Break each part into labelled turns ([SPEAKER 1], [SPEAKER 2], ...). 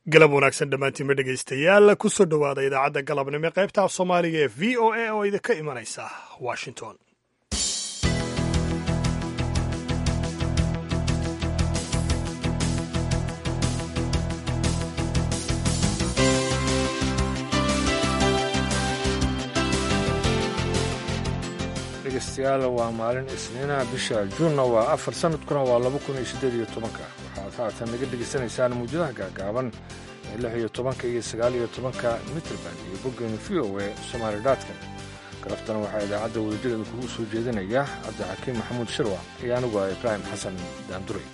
[SPEAKER 1] galab wanaagsan dhammaantiinma dhegaystayaal kusoo dhowaada idaacadda galabnimo ee qaybta af soomaaliga ee v o a oo idinka imanaysa washington
[SPEAKER 2] dhegeystayaal waa maalin isniina bisha juunna waa afar sanadkuna waa laba kun iyo siddeed iyo tobanka waxaad haatan naga dhegaysanaysaan mawjadaha gaagaaban ee lix iyo tobanka iyo sagaal iyo tobanka mitrband iyo boggeenu v o e somaali dotcom garaftana waxaa idaacadda wadajireeda kugu soo jeedinaya cabdixakiim maxamuud shirwa iyo anigu ah ibraahim xasan daanduray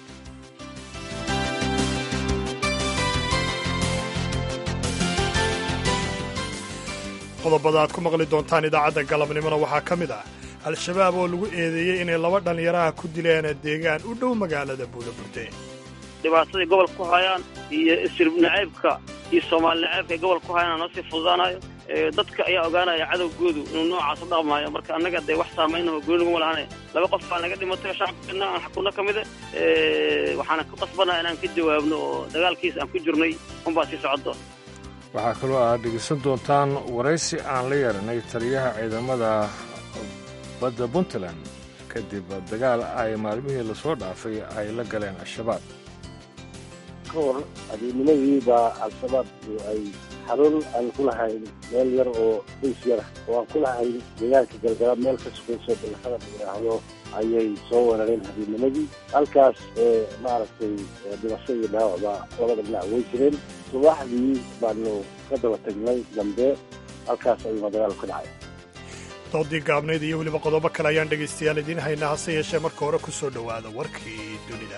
[SPEAKER 1] qodobada aad ku maqli doontaan idaacadda galabnimona waxaa ka mid ah al-shabaab oo lagu eedeeyey inay laba dhallinyaraha ku dileen deegaan u dhow magaalada buulaburde
[SPEAKER 3] dhibaatadii gobolka ku hayaan iyo isirib nacaybka iyo soomaali nacaybka ay gobolka ku hayaan noo sii fududaanayo dadka ayaa ogaanaya cadowgoodu inuu noocaas u dhaqmaayo marka annaga dee wax saamaynao gooni naguma lahaane laba qof baa naga dhimatay shacabkeena aan xakunno ka mida waxaana ku qasbanaa inaan ka jawaabno oo dagaalkiis aan ku jirnay unbaa sii socoddoon
[SPEAKER 2] waxaa kaloo aad dhegeysan doontaan waraysi aan la yeeranay taliyaha ciidamada badda puntland kadib dagaal ay maalmihii lasoo dhaafay ay la galeen al-shabaab
[SPEAKER 4] ka hor adeenimadii baa al-shabaabku ay xarun aan ku lahayn meel yar oo bays yara oo aan ku lahayn deegaanka galgalaab meel ka sugayso balaqada la yidhaahdo ayay soo weerareen habeenimadii halkaas maaragtay dhimasho iyo dhaawacba labada dhinac way jireen subaxdii baanu ka daba tagnay dambe halkaas ayuuna dagaal ka dhacay
[SPEAKER 1] doodii gaabnayd iyo weliba qodobo kale ayaan dhegaystayaal idiin haynaa hase yeeshee marka hore ku soo dhowaada warkii dunida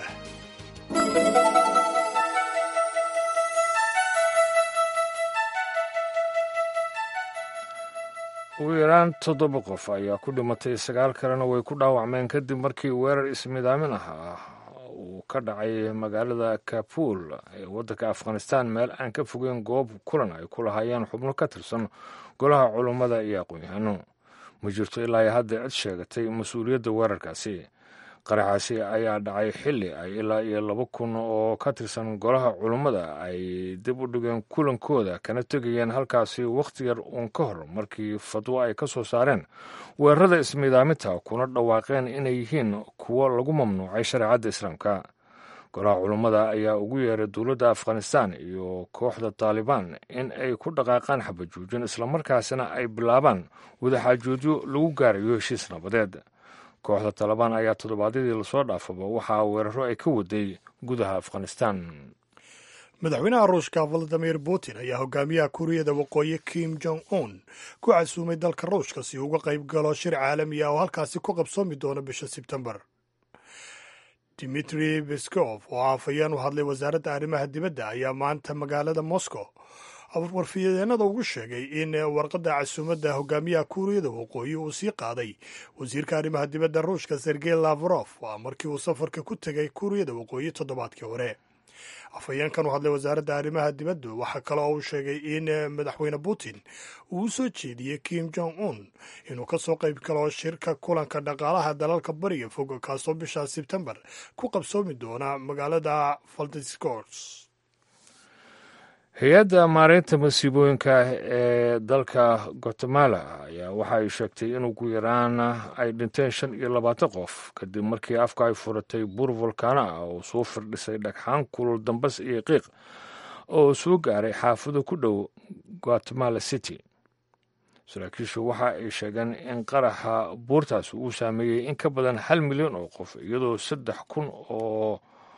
[SPEAKER 2] ugu yaraan toddoba qof ayaa ku dhimatay sagaal kalena way ku dhaawacmeen kadib markii weerar ismidaamin ah uu ka dhacay magaalada kabuul ee waddanka afghanistan meel aan ka fogeyn goob kulan ay ku lahaayeen xubno ka tirsan golaha culummada iyo aqoon-yahano ma jirto ilaa hadda cid sheegatay mas-uuliyadda weerarkaasi qaraxaasi ayaa dhacay xilli ay ilaa iyo laba kun oo ka tirsan golaha culummada ay dib u dhigeen kulankooda kana tegayeen halkaasi wakhti yar uun ka hor markii fadwo ay ka soo saareen weerarada ismiidaaminta kuna dhawaaqeen inay yihiin kuwo lagu mamnuucay shareecadda islaamka golaha culummada ayaa ugu yeeray dowladda afghanistan iyo kooxda taalibaan in ay ku dhaqaaqaan xabajuujin islamarkaasina ay bilaabaan wadaxaajoodyo lagu gaarayo heshiis nabadeed kooxda taalibaan ayaa toddobaadyadii lasoo dhaafaba waxaa weeraro ay ka waday gudaha afghanistan
[SPEAKER 1] madaxweynaha ruushka valadimir putin ayaa hogaamiyaha kuuriyada waqooyi kim jong un ku casuumay dalka ruushka si uga qayb galo shir caalami ah oo halkaasi ku qabsoomi doono bisha sebtembar dimitri beskov oo afhayeen u hadlay wasaaradda arrimaha dibadda ayaa maanta magaalada moscow warfiyadeennada ugu sheegay in warqadda casuumadda hogaamiyaha kuuriyada waqooyi uu sii qaaday wasiirka arrimaha dibadda ruushka sergey lavrov waa markii uu safarka ku tegay kuuriyada waqooyi toddobaadkii hore afhayeenkan u hadlay wasaaradda arrimaha dibadda waxaa kale oo uu sheegay in madaxweyne putin uu u soo jeediyey kim jong un inuu ka soo qayb galo shirka kulanka dhaqaalaha dalalka bariga fog kaasoo bisha sebtembar ku qabsoomi doona magaalada valdiskors
[SPEAKER 2] hay-adda maareynta masiibooyinka ee dalka guatemala ayaa waxa ay sheegtay in ugu yaraan ay dhinteen shan iyo labaatan qof kadib markii afka ay furatay buur volkaano ah oo soo firdhisay dhagxaan kulul dambas iyo qiiq oo soo gaaray xaafado ku dhow guatemala city saraakiishu waxa ay sheegeen in qaraxa buurtaas uu saameeyey in ka badan hal milyan oo qof iyadoo saddex kun oo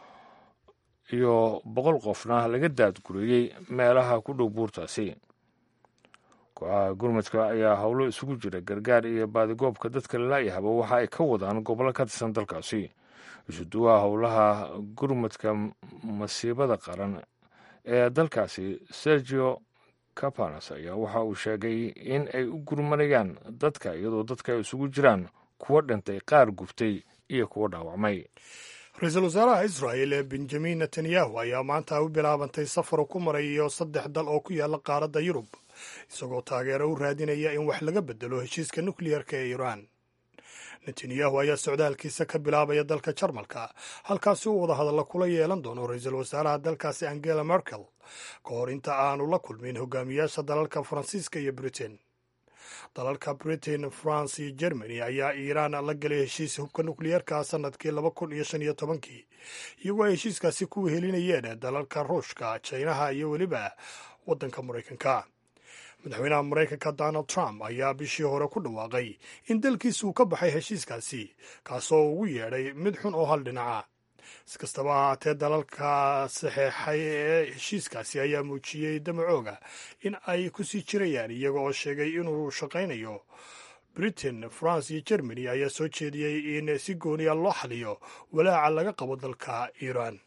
[SPEAKER 2] iyo boqol qofna laga daadgureeyey meelaha ku dhow buurtaasi kooxaha gurmadka ayaa howlo isugu jira gargaar iyo baadigoobka dadka lalaayahaba waxa ay ka wadaan gobollo ka tirsan dalkaasi isuduwaha howlaha gurmadka masiibada qaran ee dalkaasi sergio capanas ayaa waxa uu sheegay in ay u gurmanayaan dadka iyadoo dadka ay isugu jiraan kuwo dhintay qaar gubtay iyo kuwo dhaawacmay
[SPEAKER 1] ra-iisul wasaaraha israa'el benjamin netanyahu ayaa maanta u bilaabantay safar ku marayo saddex dal oo ku yaala qaaradda yurub isagoo taageero u raadinaya in wax laga bedelo heshiiska nukliyarka ee iiraan netanyahu ayaa socdaalkiisa ka bilaabaya dalka jarmalka halkaasi uu wadahadalla kula yeelan doono ra-iisul wasaaraha dalkaasi angela merkel ka hor inta aanu la kulmin hogaamiyaasha dalalka faransiiska iyo britain dalalka britain france iyo germany ayaa iiraan la gelay heshiis hubka nukliyeerka sanadkii laba kun iyo shan iyo tobankii iyagoo ay heshiiskaasi ku wehelinayeen dalalka ruushka jinaha iyo weliba waddanka maraykanka madaxweynaha maraykanka donald trump ayaa bishii hore ku dhawaaqay in dalkiisa uu ka baxay heshiiskaasi kaasoo ugu yeedhay mid xun oo hal dhinaca si kastaba ahaatee dalalka saxeexay ee heshiiskaasi ayaa muujiyey damacooga in ay ku sii jirayaan iyaga oo sheegay inuu shaqaynayo britain france iyo germany ayaa soo jeediyey in si gooniya loo xaliyo walaaca laga qabo dalka iiraan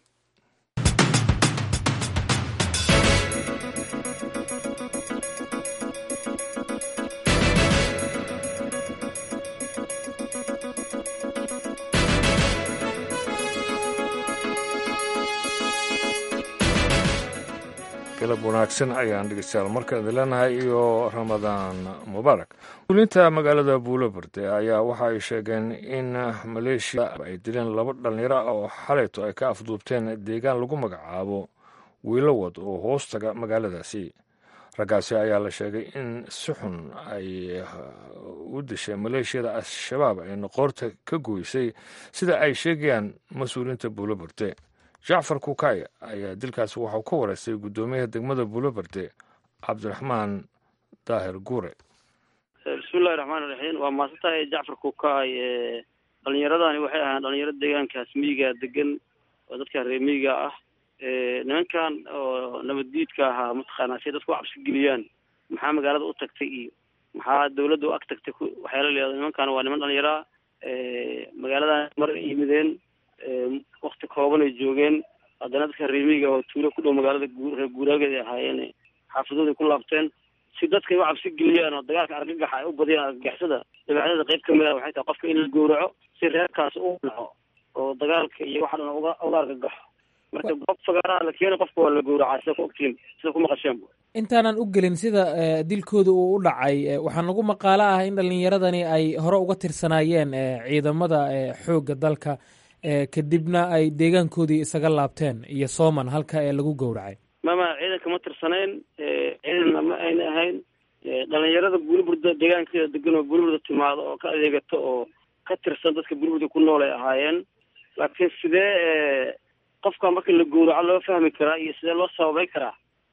[SPEAKER 2] galab wanaagsan ayaan dhegeystayaal markaan idin leenahay iyo ramadaan mubaarak guulinta magaalada buuloberde ayaa waxa ay sheegeen in maleeshiya ay dileen laba dhallinyaro ah oo xalayto ay ka afduubteen deegaan lagu magacaabo wiilowad oo hoostaga magaaladaasi raggaasi ayaa la sheegay in si xun ay u dishay maleeshiyada al-shabaab ayna qoorta ka goysay sida ay sheegayaan mas-uuliyiinta buuloberde jacfar kukay ayaa dilkaasi waxau ka wareystay guddoomiyaha degmada buuloberde cabdiraxmaan daahir guure
[SPEAKER 3] bismillahi raxmaan iraxiim waa maasantahay jacfar kukay dhalinyaradani waxay ahaan dhalinyaro deegaankaas miyiga degan oo dadka reer miyiga ah nimankan oo nabaddiidka ahaa mataqaanaa si dadku cabsi geliyaan maxaa magaalada u tagtay iyo maxaa dawladda u ag tagtay waxyaala leedo nimankan waa niman dhalinyaraa magaaladan mar yimideen wakti kooban ay joogeen haddana dadka reemiga oo tuulo ku dhow magaalada reer guuraageed ay ahaayeen xaafadooday ku laabteen si dadkay u cabsi geliyaan oo dagaalka argagaxa ay u badiyaan argagixisada dabeecdada qayb kamid ah waxay tahay qofka in la gowraco si reerkaas u dhaco oo dagaalka iyo waxa dhan uga uga argagaxo marka goob fagaaraha la keena qofka waa la gowracaa sida ku ogtiin sida ku maqasheenba
[SPEAKER 5] intaanan u gelin sida dilkooda uu u dhacay waxaa nagu maqaalo ah in dhalinyaradani ay hore uga tirsanaayeen ciidamada xoogga dalka kadibna ay deegaankoodii isaga laabteen iyo sooman halka ee lagu gowracay
[SPEAKER 3] mama ciidanka ma tirsanayn ciidanna ma ayna ahayn dhalinyarada buuriburda deegaankeeda degan oo buuriburda timaado oo ka adeegato oo ka tirsan dadka buuriburda ku nool ay ahaayeen laakiin sidee qofka marka la gowraco loo fahmi karaa iyo sidee loo sababay karaa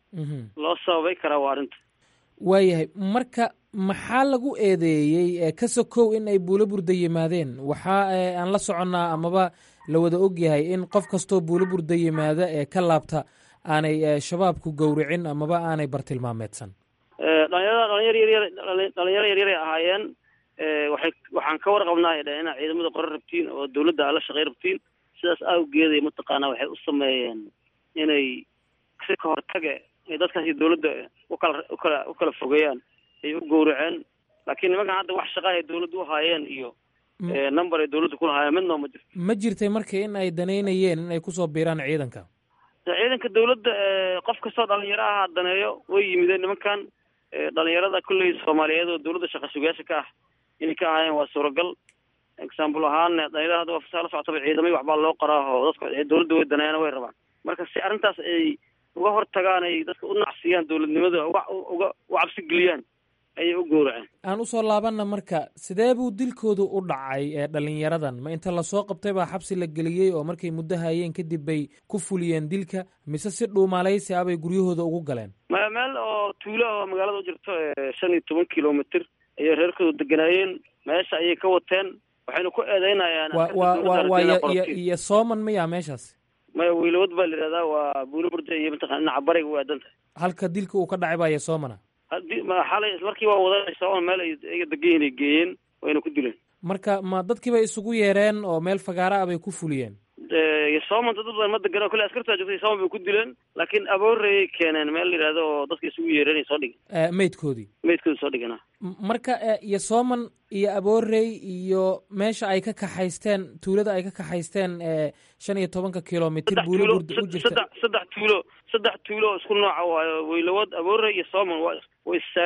[SPEAKER 3] loo sababay karaa waa arrinta
[SPEAKER 5] waayahay marka maxaa lagu eedeeyey ka sokow in ay buulo burda yimaadeen waxaa aan la soconnaa amaba la wada ogyahay in qof kastoo buulo burda yimaada ee ka laabta aanay shabaabku gowricin amaba aanay bartilmaameedsan
[SPEAKER 3] dhalinyarada dhalinyar yaryar dhalinyaro yaryaray ahaayeen waxay waxaan ka warqabnaa ay dhaheen inaad ciidamada qoran rabtiin oo dawladda aad la shaqay rabtiin sidaas awgeeday mataqaanaa waxay u sameeyeen inay si ka hortage ay dadkaasi dawladda ukala ukala u kala fogeeyaan ay u gowraceen laakiin nimankan hadda wax shaqaa ay dawladda u haayeen iyo number ay dawladda ku lahaayeen midnoo ma jirto
[SPEAKER 5] ma jirtay marka in ay danaynayeen in ay kusoo biiraan ciidanka
[SPEAKER 3] ciidanka dawladda qof kastoo dhalinyaro aha daneeyo way yimideen nimankan dhalinyarada kolley soomaaliyeed oo dawladda shaqa sugayaasha ka ah inay ka ahaayeen waa suuragal example ahaan dhalinyarada hadda waa la socotaba ciidamay waxbaa loo qoraa oo dadka dawladda way daneeyaan way rabaan marka si arrintaas ay uga hortagaan ay dadka u nacsiyaan dawladnimada uga uga u cabsi geliyaan ayay u gowraceen
[SPEAKER 5] aan usoo laabanna marka sidee buu dilkoodu u dhacay ee dhalinyaradan ma inta lasoo qabtay baa xabsi la geliyey oo markay muddo hayeen kadib bay ku fuliyeen dilka mise si dhuumalaysi ah bay guryahooda ugu galeen
[SPEAKER 3] ma meel oo tuulo oo magaalada u jirto shan iyo toban kilomitr ayay reerkooda deganaayeen meesha ayay ka wateen waxayna ku eedeynayaan
[SPEAKER 5] wa wa wa waa iyo iyo sooman miya meeshaas
[SPEAKER 3] maya wiilowad baa la yihahdaa waa buulo burda iyo mataqana dhinaca bariga u aadan tahay
[SPEAKER 5] halka dilka uu ka dhacay baa iyo soomana
[SPEAKER 3] hadi ma xalay ismarkii waa wadanaysa oo meel ay iga degan ay geeyeen wayna ku dileen
[SPEAKER 5] marka ma dadkii bay isugu yeereen oo meel fagaara ah bay ku fuliyeen
[SPEAKER 3] sooman dad badan ma degan oo kale askartaa joogtay sooman bay ku dileen laakiin abooreyay keeneen meel la yihahdo oo dadka isugu yeereen ay soo dhigeen
[SPEAKER 5] meydkoodii
[SPEAKER 3] meydkoodi soo dhigana
[SPEAKER 5] marka iyo sooman iyo aboorey iyo meesha ay ka kaxaysteen tuulada ay ka kaxaysteen shan iyo tobanka kilomitr buulo burda u jirta
[SPEAKER 3] saddex saddex tuulo saddex tuulo oo isku nooca waayo waylawad aboorey iyo sooman waa way issaaran yihin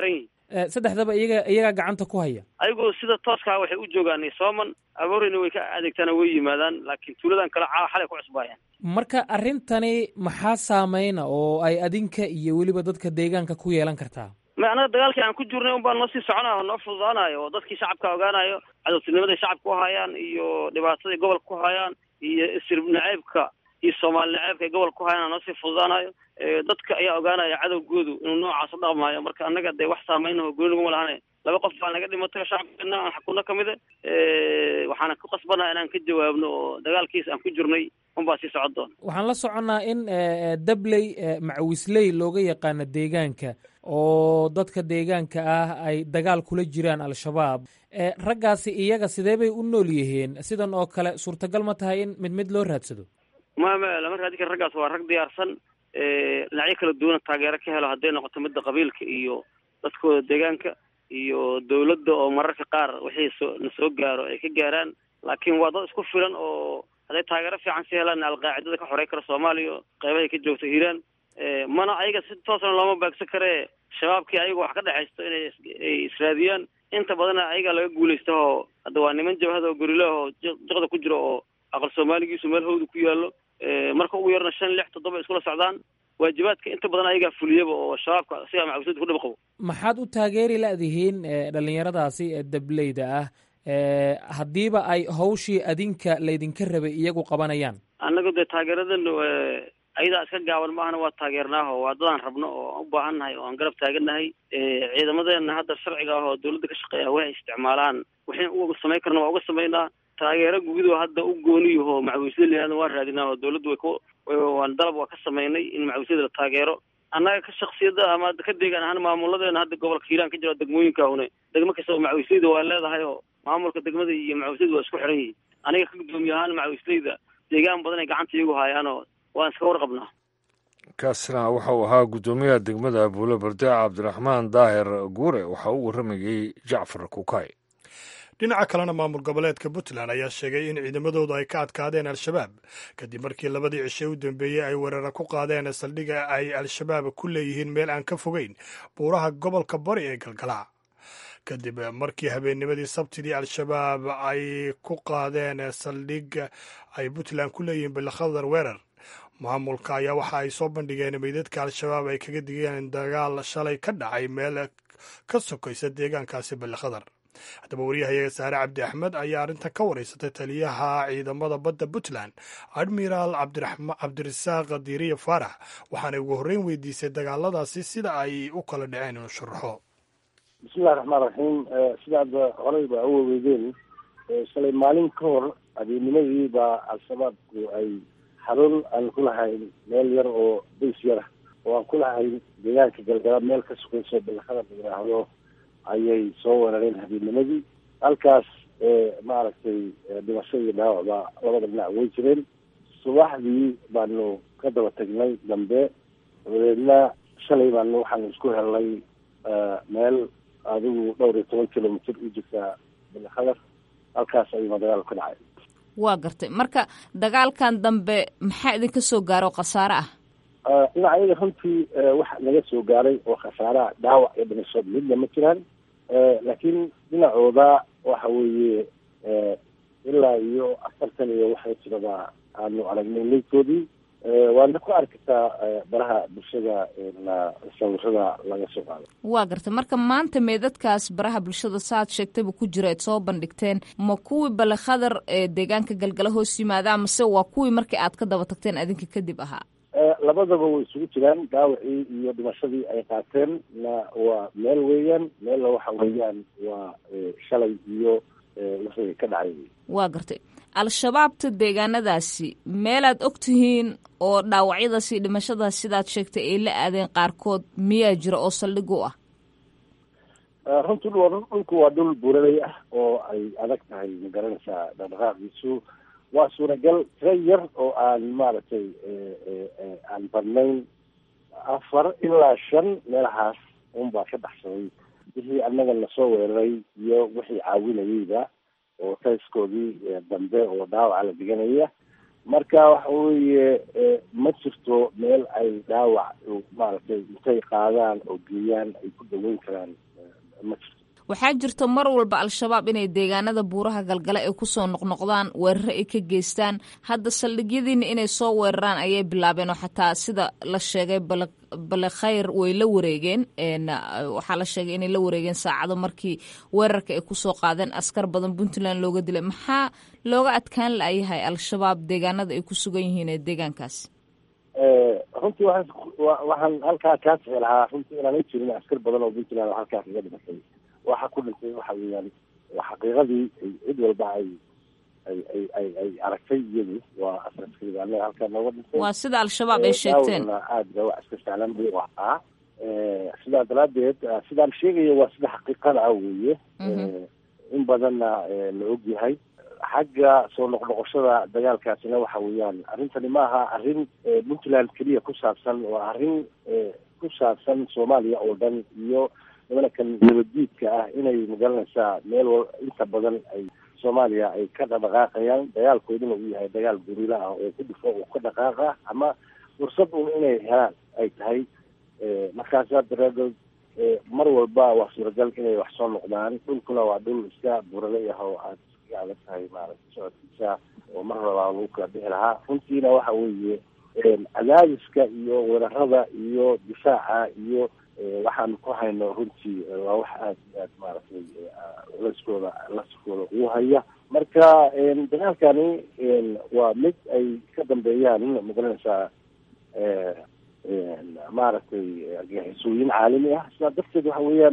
[SPEAKER 5] saddexdaba iyaga iyagaa gacanta ku haya
[SPEAKER 3] ayagoo sida tooskaa waxay u joogaan sooman abooreyna way ka adeegtaan way yimaadaan laakiin tuuladan kale caa xalay ku cusbaayaan
[SPEAKER 5] marka arrintani maxaa saameyna oo ay adinka iyo weliba dadka deegaanka ku yeelan kartaa
[SPEAKER 3] ma annaga dagaalkii aan ku jirnay un baan noo sii soconayo noo fududaanayo oo dadkii shacabka ogaanayo cadowtinimaday shacabka ku hayaan iyo dhibaatadai gobolka ku hayaan iyo isir naceybka iyo soomaali naceybka ay gobolka ku hayaan noo sii fududaanayo dadka ayaa ogaanaya cadowgoodu inuu noocaas u dhaqmaayo marka annaga dee wax saameynaho gooni naguma lahane laba qof baa naga dhimatay shacabkeena aan xakunno ka mida waxaana ku qasbanaha inaan ka jawaabno oo dagaalkiis aan ku jirnay unbaa sii socon doona
[SPEAKER 5] waxaan la soconnaa in dabley macawisley looga yaqaano deegaanka oo dadka deegaanka ah ay dagaal kula jiraan al-shabaab raggaasi iyaga sidee bay u nool yihiin sidan oo kale suurtagal ma tahay in mid mid loo raadsado
[SPEAKER 3] ma ma lama raadin kara raggaas waa rag diyaarsan dhinacyo kala duwana taageero ka helo hadday noqoto midda qabiilka iyo dadkooda deegaanka iyo dawladda oo mararka qaar wixii soo na soo gaaro ay ka gaaraan laakiin waa dad isku filan oo hadday taageero fiican si helaan alqaacidada ka xorey kara soomaaliya qeybahay ka joogto hiiraan mana ayaga si toosna looma baagsan karee shabaabkii ayaga wax ka dhexaysto inay ay israadiyaan inta badana ayaga laga guulaysta oo hadda waa niman jabhada oo gorilah oo jiqda ku jiro oo aqal soomaaligiisu meel hawda ku yaallo marka ugu yarna shan lix toddoba iskula socdaan waajibaadka inta badan ayagaa fuliyaba oo shabaabka sigaa macawisada ku dhib qabo
[SPEAKER 5] maxaad u taageeri la'dihiin dhalinyaradaasi ee dableyda ah haddiiba ay hawshii adinka laydinka rabay iyagu qabanayaan
[SPEAKER 3] annaga dee taageeradana ayadaa iska gaaban maahana waa taageernaaho waa dadaan rabno oo aan u baahannahay oo aan garab taagannahay ciidamadeena hadda sharciga ah oo dawladda ka shaqeeya waxay isticmaalaan waxayna uga samayn karna waa uga samaynaa taageero guudo hadda u gooniyaho macawiisada layihahda waan raadinaa oo dawladdu way ku waan dalab waa ka samaynay in macawiisyada la taageero annaga ka shaksiyada ama ka deegaan ahaan maamuladeena hadda gobolka hiiraan ka jira degmooyinka une degmo kasta oo macawiisleyda waa leedahay oo maamulka degmada iyo macawiisleyda waa isku xiran yihiin aniga ka guddoomiye ahaan macawiisleyda deegaan badan ay gacanta iyagu haayaanoo waan iska warqabnaa
[SPEAKER 2] kaasna waxau ahaa guddoomiyaha degmada buulo berde cabdiraxmaan daahir guure waxaa u warramayey jacfar kukay
[SPEAKER 1] dhinaca kalena maamul goboleedka puntland ayaa sheegay in ciidamadoodu ay ka adkaadeen al-shabaab kadib markii labadii cishe u dambeeyey ay weerara ku qaadeen saldhiga ay al-shabaab ku leeyihiin meel aan ka fogeyn buuraha gobolka bari ee galgalaa kadib markii habeennimadii sabtidii al-shabaab ay ku qaadeen saldhig ay puntland ku leeyihiin bilkhadar weerar maamulka ayaa waxa ay soo bandhigeen meydadka al-shabaab ay kaga digeen dagaal shalay ka dhacay meel ka sokaysa deegaankaasi bilkhadar haddaba waryahayaga saare cabdi axmed ayaa arrintan ka wareysatay taliyaha ciidamada badda puntland admiraal cabdirasaaq diiriya faarax waxaanay ugu horreyn weydiisay dagaaladaasi sida ay u kala dhaceen inuu sharaxo
[SPEAKER 4] bismillahi raxmaan raxiim sidaad horey ba u waweydeen shalay maalin ka hor habeennimadii baa al-shabaabku ay xarun aan ku lahayn meel yar oo bays yara oo aan ku lahayn deegaanka galgala meel ka sugayso bilakada la yidhaahdo ayay soo weerareen habeennimadii halkaas maaragtay dhimasho iyo dhaawacba labada dhinac way jireen subaxdii baanu ka daba tagnay dambe dabadeedna shalay baanu waxaanu isku helnay meel adigu dhowr iyo toban kilomitr u jirta bilkhadar halkaas ayuuna dagaal ka dhacay
[SPEAKER 6] waa gartay marka dagaalkan dambe maxaa idinka soo gaaro khasaare ah
[SPEAKER 4] dhinaca iyaga runtii waxa naga soo gaaray oo khasaaraha dhaawac iyo dhimasho midna ma jiraan laakiin dhinacooda waxa weeye ilaa iyo afartan iyo waxay jiraba aanu aragnay leydkoodii waadna ku arkitaa baraha bulshada sawirada laga soo qaado
[SPEAKER 6] waa gartay marka maanta meedadkaas baraha bulshada saaad sheegtayba ku jira eed soo bandhigteen ma kuwii balekhadar ee deegaanka galgala hoos yimaada mase waa kuwii markii aad ka daba tagteen adinka kadib ahaa
[SPEAKER 4] labadaba way isugu jiraan dhaawacii iyo dhimashadii ay qaateen na waa meel weeyaan meelna waxa weeyaan waa shalay iyo wixii ka dhacay
[SPEAKER 6] waa gartay al-shabaabta deegaanadaasi meelaad og tihiin oo dhaawacyadaas iyo dhimashadaas sidaad sheegtay ay la aadeen qaarkood miyaa jira oo saldhig u ah
[SPEAKER 4] runtii dhulku waa dhul buuraley ah oo ay adag tahay magaranaysaa dhaqdhaqaaqiisu waa suuragal tira yar oo aan maaragtay aan badnayn afar ilaa shan meelahaas unbaa ka baxsaday wixii annaga nasoo weeraray iyo wixii caawinayeyba oo tayskoodii dambe oo dhaawaca la diganaya marka waxa weeye ma jirto meel ay dhaawac maaragtay intay qaadaan oo geeyaan ay ku daweyn karaan ma jirto
[SPEAKER 6] waxaa jirto mar walba al-shabaab inay deegaanada buuraha galgale ay kusoo noqnoqdaan weeraro ay ka geystaan hadda saldhigyadiina inay soo weeraraan ayay bilaabeen oo xataa sida la sheegay bale khayr way la wareegeen waxaa la sheegay inay la wareegeen saacado markii weerarka ay kusoo qaadeen askar badan puntland looga dilay maxaa looga adkaan la-yahay al-shabaab deegaanada ay ku sugan yihiin ee deegaankaasi
[SPEAKER 4] runtii waxaan halkaa kaa sixi lahaa runtii inaanay jirin askar badan oo puntland oo halkaa kaga dhimatay waxa ku dhintay waxa weeyaan xaqiiqadii cid walba ay ay ay ay ay aragtay iyadu waa askariga anaga halkaa nooga dhintay
[SPEAKER 6] waa sida al-shabaab ay sheegteen
[SPEAKER 4] aad ba wax iska sahlan buu ahaa sidaa daraadeed sidaan sheegayo waa sida xaqiiqada ah weeye in badanna la og yahay xagga soo noqnoqoshada dagaalkaasina waxa weeyaan arrintani ma aha arrin puntland keliya ku saabsan waa arrin ku saabsan soomaaliya oo dhan iyo nimankan nabaddiidka ah inay magaranaysaa meel inta badan ay soomaaliya ay ka dhaqdhaqaaqayaan dagaalkooduna uu yahay dagaal gurila ah oo ku dhufo oo ka dhaqaaqa ama fursad un inay helaan ay tahay markaasaa daraadood mar walba waa suuragal inay wax soo noqdaan dhulkuna waa dhul iska burale ah oo aad iska adag tahay maaragta socodkiisa oo mar rabaa lagu kala bixi lahaa runtiina waxa weeye cadaadiska iyo weerarada iyo difaaca iyo waxaanu ku hayno runtii waa wax aad iyo aad maaragtay laskooda laskooda ugu haya marka dagaalkani waa mid ay ka dambeeyaan magaranaysaa maaragtay argagixisooyin caalami ah sidaa darteed waxa weeyaan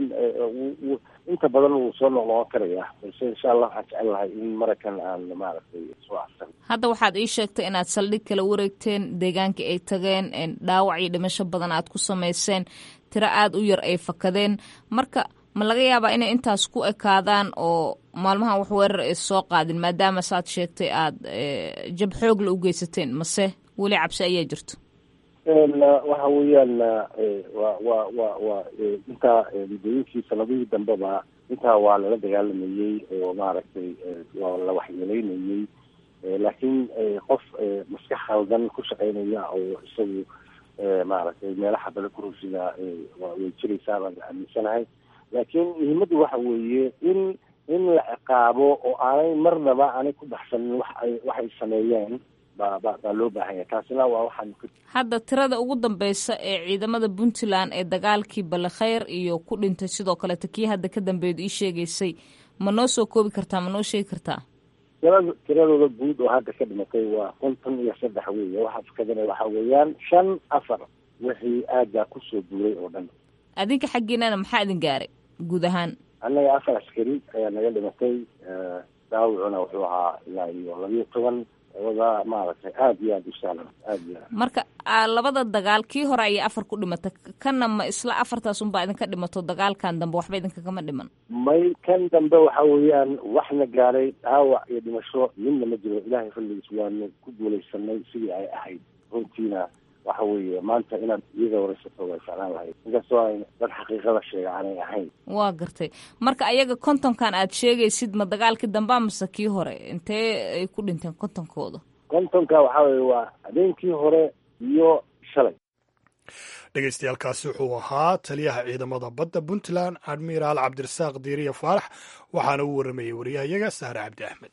[SPEAKER 4] inta badan wuu soo noqnoqon karaya balse insha allah waxaan jecel lahay in marakan aan maaragtay soo arsan
[SPEAKER 6] hadda waxaad ii sheegtay inaad saldhig kala wareegteen deegaanka ay tageen dhaawac iyo dhimasho badan aad ku samayseen tiro aada u yar ay fakadeen marka ma laga yaabaa inay intaas ku ekaadaan oo maalmahan wax weerar ay soo qaadin maadaama saad sheegtay aada jab xoogla u geysateen mase weli cabsi ayaa jirto
[SPEAKER 4] waxa weeyaan wa wa wa wa intaa muddooyinkii sanadihii dambeba intaa waa lala dagaalamayey oo maaragtay waa la waxyeeleynayey laakiin qof maskax khaldan ku shaqeynaya oo isagu maaragtay meelaha bale kurusida way jiraysaa baan aaminsanahay laakiin muhiimaddu waxa weeye in in la ciqaabo oo aanay marnaba aanay ku baxsanin wax ay waxay sameeyeen baa ba baa loo baahan yahay taasina waa waxaan
[SPEAKER 6] hadda tirada ugu dambeysa ee ciidamada puntland ee dagaalkii balekhayr iyo ku dhintay sidoo kaleeta kii hadda ka dambeedu ii sheegaysay ma noo soo koobi kartaa ma noo sheegi kartaa
[SPEAKER 4] tirada tiradooda guud oo hadda ka dhimatay waa konton iyo saddex weeye waxa fakadana waxa weeyaan shan afar wixii aaggaa kusoo duulay oo dhan
[SPEAKER 6] adinka xaggiinana maxaa idin gaaray guud ahaan
[SPEAKER 4] annaga afar askari ayaa naga dhimatay daawicuna wuxuu ahaa ilaa iyo labiyo toban wada maaragtay aada iyo aada u sahlan aada iyo aad
[SPEAKER 6] marka labada dagaal kii hore ayay afar ku dhimata kanna ma isla afartaas unbaa idinka dhimato dagaalkan dambe waxba idinka kama dhiman
[SPEAKER 4] may kan dambe waxa weeyaan waxna gaaray dhaawac iyo dhimasho midna ma jiro ilaahay fadligiis waanu ku guulaysanay sidii ay ahayd runtiina waxa weeye maanta inaad iyada waraysato way ficlaan lahayd inkastoo ay dad xaqiiqada sheega aanay ahayn
[SPEAKER 6] waa gartay marka ayaga kontonkan aad sheegaysid ma dagaalkii dambea mase kii hore intee ay ku dhinteen kontonkooda
[SPEAKER 4] kontonka waxaa weye waa habeenkii hore iyo shalay
[SPEAKER 1] dhegeystayaaalkaasi wuxuu ahaa taliyaha ciidamada badda puntland admiraal cabdirasaaq diiriya faarax waxaana uu waramayey wariyahayaga sahre cabdi axmed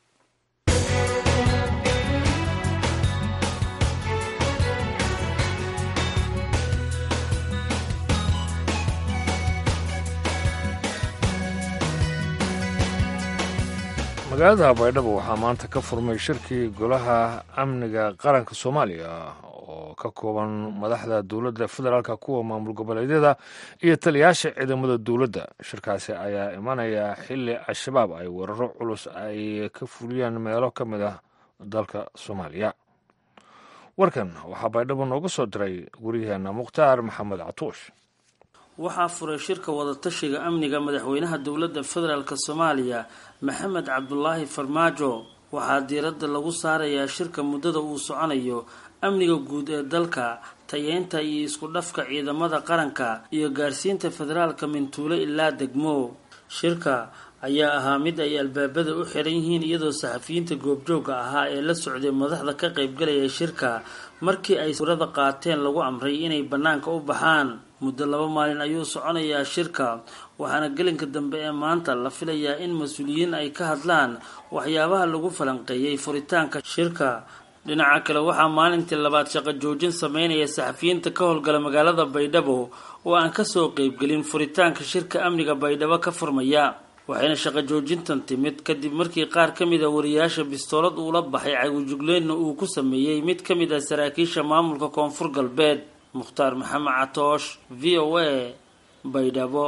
[SPEAKER 2] magaalada baydhabo waxaa maanta ka furmay shirkii golaha amniga qaranka soomaaliya oo ka kooban madaxda dowladda federaalka kuwa maamul goboleedyada iyo taliyaasha ciidamada dowladda shirkaasi ayaa imanaya xili al-shabaab ay weeraro culus ay ka fuliyeen meelo ka mid ah dalka soomaaliya warkan waxaa baydhabo nooga soo diray waryaheena mukhtaar maxamed catuush
[SPEAKER 7] waxaa furay shirka wadatashiga amniga madaxweynaha dowladda federaalk soomaaliya maxamed cabdulaahi farmaajo waxaa diiradda lagu saarayaa shirka muddada uu soconayo amniga guud ee dalka tayeynta iyo isku dhafka ciidamada qaranka iyo gaarsiinta federaalka mintuulo ilaa degmo shirka ayaa ahaa mid ay albaabada u xiran yihiin iyadoo saxafiyiinta goobjooga ahaa ee la socday madaxda ka qaybgalaya shirka markii ay sawirada qaateen lagu amray inay bannaanka u baxaan muddo laba maalin ayuu soconayaa shirka waxaana gelinka dambe ee maanta la filayaa in mas-uuliyiin ay ka hadlaan waxyaabaha lagu falanqeeyey furitaanka shirka dhinaca kale waxaa maalintii labaad shaqo joojin sameynaya saxafiyiinta ka howlgala magaalada baydhabo oo aan kasoo qeybgelin furitaanka shirka amniga baydhabo ka furmaya waxayna shaqo joojintan timid kadib markii qaar ka mid a wariyaasha bistoolad uula baxay cagujugleynna uu ku sameeyey mid ka mid ah saraakiisha maamulka koonfur galbeed mukhtaar maxamed catoosh v o a baydhabo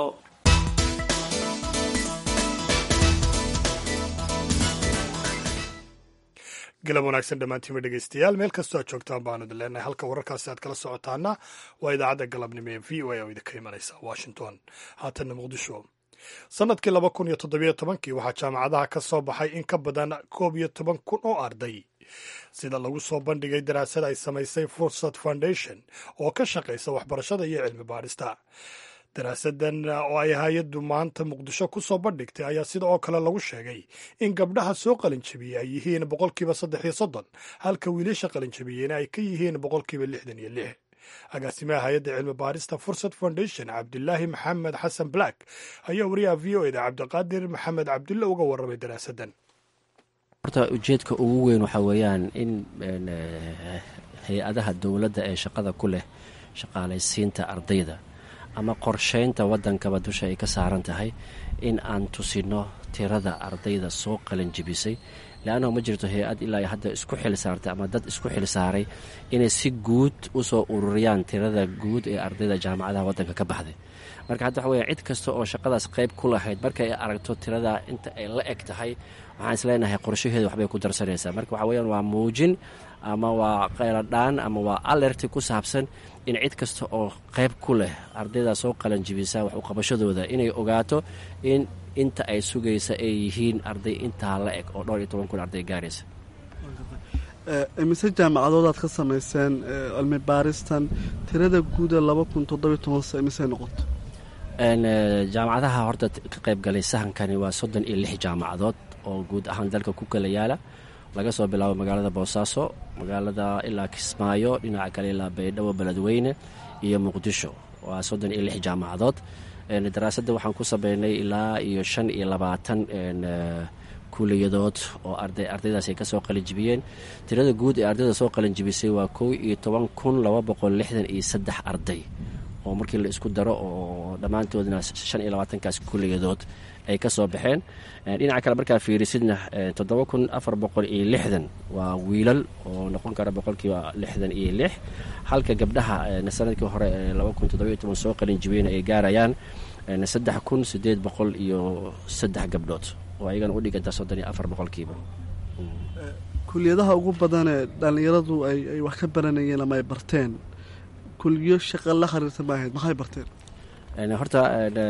[SPEAKER 1] galab wanaagsan dhammaantiima dhegeystayaal meel kastoo aad joogtaan baanu idin leenahay halka wararkaasi aad kala socotaana waa idaacadda galabnimo ee v o a oo idinka imanaysa washington haatanna muqdisho sannadkii laba kun iyo toddobiyo tobankii waxaa jaamacadaha ka soo baxay in ka badan koob iyo toban kun oo arday sida lagu soo bandhigay daraasad ay samaysay fursad foundation oo ka shaqaysa waxbarashada iyo cilmi baadhista daraasadan oo ay hay-addu maanta muqdisho ku soo bandhigtay ayaa sida oo kale lagu sheegay in gabdhaha soo qalinjabiyey ay yihiin boqolkiiba saddex iyo soddon halka wiilasha qalinjabiyeyna ay ka yihiin boqolkiiba lixdan iyo lix agaasimaha hay-adda cilmi baarista fursad foundation cabdilaahi maxamed xasan black ayaa wariyaha v o eda cabdiqaadir maxamed cabdulle uga warramay daraasadan
[SPEAKER 8] horta ujeedka ugu weyn waxaa weeyaan in hay-adaha dowladda ee shaqada ku leh shaqaalaysiinta ardayda ama qorsheynta waddankaba dusha ay ka saaran tahay in aan tusino tirada ardayda soo qalanjibisay leannahu ma jirto hay-ad ilaa hadda isku xilsaartay ama dad isku xilsaaray inay si guud usoo ururiyaan tirada guud ee ardayda jaamacadaha waddanka ka baxday marka hadda waxa weya cid kasta oo shaqadaas qayb ku lahayd marka ay aragto tirada inta ay la eg tahay waxaan isleenahay qorshaheeda waxbay ku darsanaysaa marka waxa weyaan waa muujin ama waa qayladhaan ama waa alerti ku saabsan in cid kasta oo qayb ku leh ardayda soo qalanjibisa wax uqabashadooda inay ogaato in inta ay sugaysa ay yihiin arday intaa la eg oo dhowr iyo toban kun arday gaaraysa
[SPEAKER 9] imise jaamacadood aad ka samayseen cilmi baaristan tirada guuda laba kun toddobiyo tobanse imisey noqoto
[SPEAKER 8] jaamacadaha horta ka qayb galay sahankani waa soddon iyo lix jaamacadood oo guud ahaan dalka ku kala yaala laga soo bilaabo magaalada boosaaso magaalada ilaa kismaayo dhinaca kale ilaa baydhabo beledweyne iyo muqdisho waa soddon iyo lix jaamacadood daraasadda waxaan ku sameynay ilaa iyo shan iyo labaatan kuliyadood oo ardaydaas ay ka soo qalinjibiyeen tirada guud ee ardayda soo qalinjibisay waa kow iyo toban kun laba boqol lixdan iyo saddex arday oo markii la isku daro oo dhammaantoodna shan iyo labaatankaas kuliyadood ay ka soo baxeen dhinaca kale markaa fiirisidna toddoba kun afar boqol iyo lixdan waa wiilal oo noqon kara boqolkiiba lixdan iyo lix halka gabdhaha sanadkii hore ee laba kun toddobiyo toban soo qalinjibiyeen ay gaarayaan saddex kun sideed boqol iyo saddex gabdhood oo ayagana u dhiganta soddon iyo afar boqolkiiba
[SPEAKER 9] kuliyadaha ugu badanee dhallinyaradu ay wax ka baranayeen ama ay barteen kuliyo shaqa la khariirta ma ahayd maxay barteen
[SPEAKER 8] horta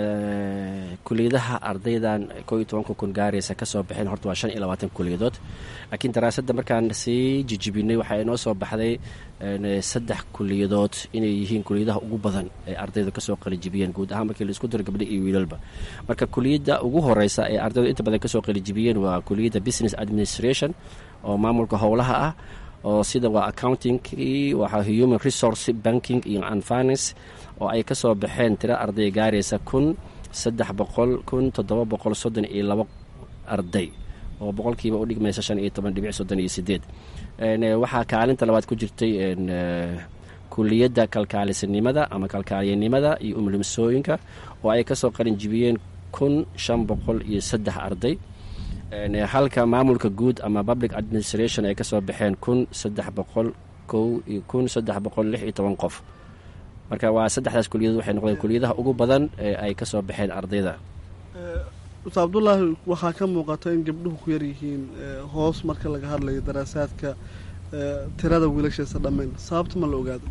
[SPEAKER 8] kuliyadaha ardaydan koo iyo tobanka kun gaaraysa ka soo baxeen horta waa shan iyo labaatan kuliyadood laakiin daraasadda markaan sii jijibinay waxaa inoo soo baxday saddex kuliyadood inay yihiin kuliyadaha ugu badan ee ardaydu kasoo qalijibiyeen guud ahaan markii laisku diro gabdha iyo wiilalba marka kuliyadda ugu horeysa ee ardaydu inta badan kasoo qalijibiyeen waa kuliyadda business administration oo maamulka howlaha ah oo sida waa accounting waxaa human resource banking iyo and finance oo ay ka soo baxeen tiro arday gaaraysa kun saddex boqol kun toddoba boqol soddon iyo labo arday oo boqolkiiba u dhigmaysa shan iyo toban dhibic soddon iyo sideed waxaa kaalinta labaad ku jirtay kuliyadda kalkaalisanimada ama kalkaaliyanimada iyo umlimsooyinka oo ay kasoo qalinjibiyeen kun shan boqol iyo saddex arday halka maamulka guud ama public administration ay kasoo baxeen kun saddex boqol kow iyo kun saddex boqol lix iyo toban qof marka waa saddexdaas kuliyadood waxay noqdeen kuliyadaha ugu badan ee ay ka soo baxeen ardayda
[SPEAKER 9] ustaad cabdulaahi waxaa ka muuqata in gabdhuhu ku yar yihiin hoos marka laga hadlayo daraasaadka tirada wiilasheesa dhammayn sababta ma la ogaado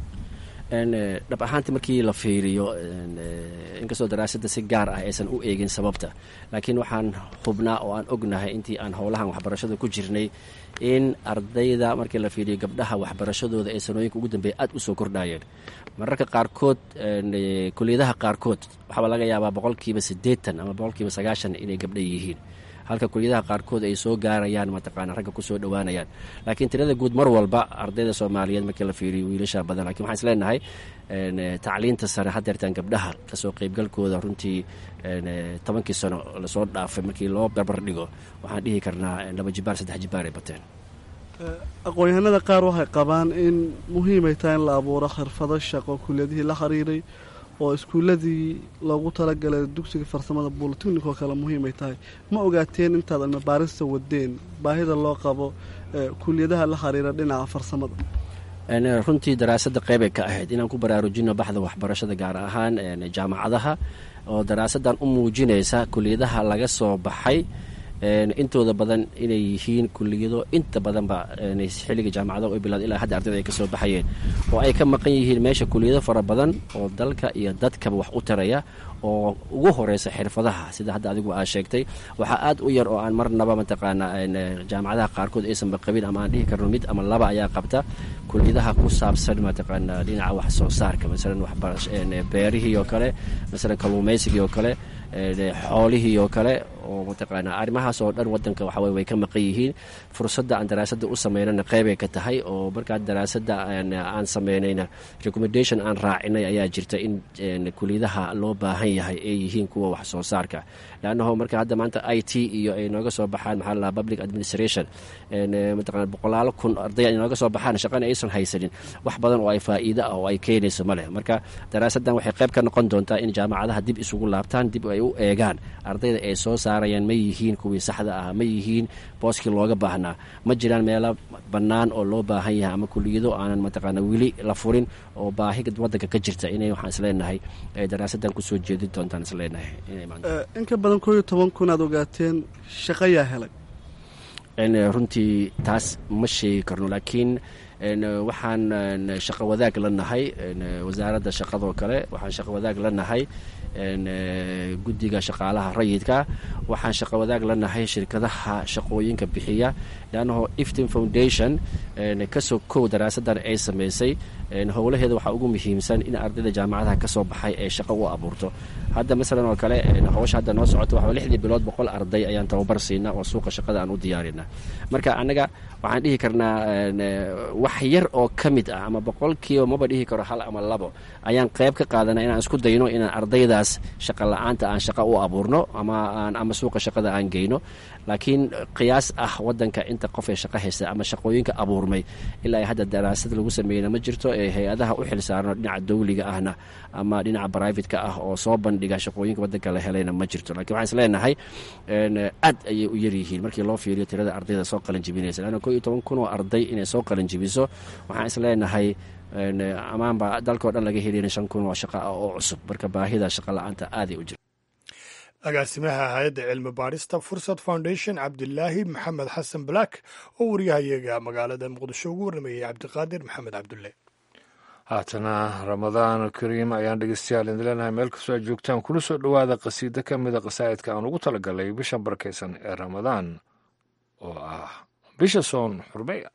[SPEAKER 8] dhab ahaanti markii la fiiriyo inkastoo daraasadda si gaar ah aysan u eegin sababta laakiin waxaan hubnaa oo aan ognahay intii aan howlahan waxbarashada ku jirnay in ardayda markii la fiiriyo gabdhaha waxbarashadooda ee sanooyinka ugu dambeeya aada u soo kordhayeen mararka qaarkood kuliyadaha qaarkood waxaaba laga yaabaa boqolkiiba siddeetan ama boqolkiiba sagaashan inay gabdha yihiin halka kuliyadaha qaarkood ay soo gaarayaan mataqaana ragga kusoo dhowaanayaan laakiin tirada guud mar walba ardayda soomaaliyeed markii la fiiriyo wiilasha badan lakin waxaan isleenahay tacliinta sare hadeertaan gabdhaha kasoo qeybgalkooda runtii tobankii sano lasoo dhaafay markii loo barbar dhigo waxaan dhihi karnaa laba jibaar saddex jibaar ay bateen
[SPEAKER 9] aqoon-yahanada qaar waxay qabaan in muhiimay tahay in la abuuro khirfado shaqo kuliyadihii la xiriiray oo iskuuladii loogu talagalay dugsiga farsamada bolitechnic oo kale muhiimay tahay ma ogaateen intaad cilmibaarista wadeen baahida loo qabo kuliyadaha la xiriira dhinaca farsamada
[SPEAKER 8] runtii daraasadda qeybay ka ahayd inaan ku baraarujino baxda waxbarashada gaar ahaan jaamacadaha oo daraasaddan u muujinaysa kuliyadaha laga soo baxay intooda badan inay yihiin kuliyado inta badanba xilliga jaamacadaha u bilaad ilaa hadda ardayda ay ka soo baxayeen oo ay ka maqan yihiin meesha kuliyado fara badan oo dalka iyo dadkaba wax u taraya oo ugu horeysa xirfadaha sida hadda adigu aa sheegtay waxaa aad u yar oo aan marnaba mataqaana jaamacadaha qaarkood aysanba qabin ama aan dhihi karno mid ama laba ayaa qabta kuliyadaha ku saabsan mataqaana dhinaca wax soo saarka masalan beerihii oo kale masalan kalluumaysigii oo kale xoolihii oo kale oo mataqaana arrimahaas oo dhan wadanka waxawey way ka maqan yihiin fursadda aan daraasadda u sameynana qeybay ka tahay oo markaa daraasadda aan sameynayna recommendation aan raacinay ayaa jirta in kuliyadaha loo baahan yahay ay yihiin kuwa wax soo saarka leannaho marka hadda maanta i t iyo ay nooga soo baxaan maxaa la public administration mataqana boqolaalo kun arday ay nooga soo baxaan shaqana aysan haysanin wax badan oo ay faa'iido ah oo ay keenayso ma leh marka daraasaddan waxay qayb ka noqon doontaa in jaamacadaha dib isugu laabtaan dib ay u eegaan ardayda ay soo saarayaan ma yihiin kuwii saxda ah ma yihiin booskii looga baahnaa ma jiraan meelo bannaan oo loo baahan yahay ama kuliyado aanan mataqaana weli la furin oo baahi wadanka ka jirta inay waxaan isleenahay daraasaddan kusoo jeedin doontaan isleenahay
[SPEAKER 9] in ka badan koo iyo toban kun aad ogaateen shaqayaa helay
[SPEAKER 8] runtii taas ma sheegi karno laakiin waxaan shaqo wadaag la nahay wasaaradda shaqadoo kale waxaan shaqo wadaag la nahay guddiga shaqaalaha rayidka waxaan shaqo wadaag la nahay shirkadaha shaqooyinka bixiya leannaho iftin foundation kasoo kow daraasaddan ay samaysay howlaheeda waxaa ugu muhiimsan in ardayda jaamacadaha kasoo baxay ee shaqo u abuurto hadda masalan oo kale howsha hadda noo socota waxaa lixdii bilood boqol arday ayaan tababar siinaa oo suuqa shaqada aan u diyaarinaa marka annaga waxaan dhihi karnaa wax yar oo ka mid ah ama boqolkiiba maba dhihi karo hal ama labo ayaan qayb ka qaadana inaan isku dayno inaan ardaydaas shaqa la-aanta aan shaqa u abuurno ama aan ama suuqa shaqada aan geyno laakiin qiyaas ah wadanka inta qof ee shaqo haysta ama shaqooyinka abuurmay ilaa hadda daraasad lagu sameeyna ma jirto ee hay-adaha u xil saarno dhinaca dawliga ahna ama dhinaca brivatka ah oo soo bandhiga shaqooyinka wadanka la helayna ma jirto lakiin waxaan isleenahay aad ayay u yaryihiin markii loo fiiriyo tirada ardayda soo qalin jibinaysa leanna ko iyo toban kun oo arday inay soo qalin jibiso waxaan isleenahay amaanba dalkao dhan laga helina shan kun oo shaqa ah oo cusub marka baahida shaqa la-aanta aaday u jirta
[SPEAKER 1] agaasimaha hay-adda cilmi baadhista fursad foundation cabdilaahi maxamed xasan black oo wariyahayaga magaalada muqdisho ugu warramayay cabdiqaadir maxamed cabdulle
[SPEAKER 2] haatana ramadaan kariim ayaan dhegeystayaal idin leenahay meel kastoo aad joogtaan kuna soo dhowaada qasiido ka mida qasaa'idka aan ugu talagalay bishan barakaysan ee ramadaan oo ah bisha soon xurmeya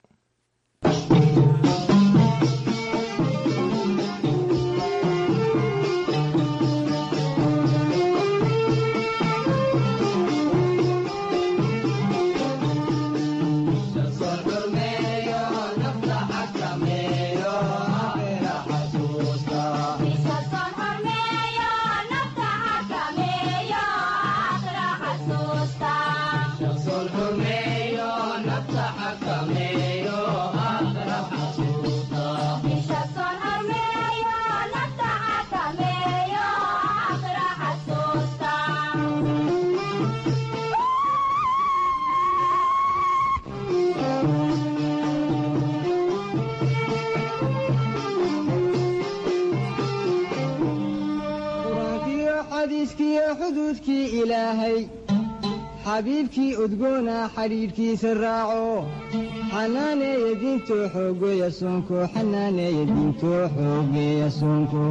[SPEAKER 10] xuduudkii ilaahay xabiibkii udgoona xadhiidhkiisa raaco xanaaneeya diintoo xoogeeya soonko xanaaneeya diintoo xoogeeya soonko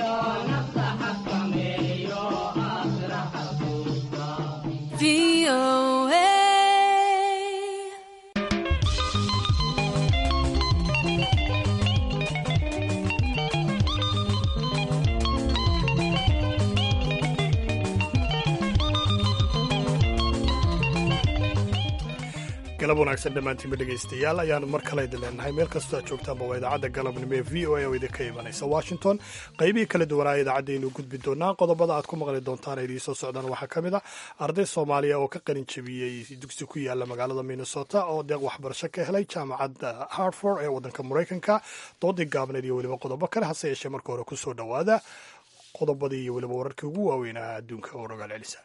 [SPEAKER 11] Feel
[SPEAKER 1] galab wanaagsan dhammaantiinba dhegaystayaal ayaanu mar kale idin leenahay meel kastoo aad joogtaanba waa idaacadda galabnimo ee v o a oo idinka imanaysa washington qaybihii kala duwanaa idaacaddaaynu gudbi doonaa qodobada aad ku maqli doontaan idiin soo socdaan waxaa ka mid a arday soomaaliya oo ka qalin jabiyey dugsi ku yaala magaalada minnesota oo deeq waxbarasho ka helay jaamacadda hartford ee waddanka maraykanka doodii gaabneed iyo weliba qodobo kale hase yeeshee marka hore kusoo dhowaada qodobadii iyo weliba wararkii ugu waaweynaa adduunka oo rogaal celisa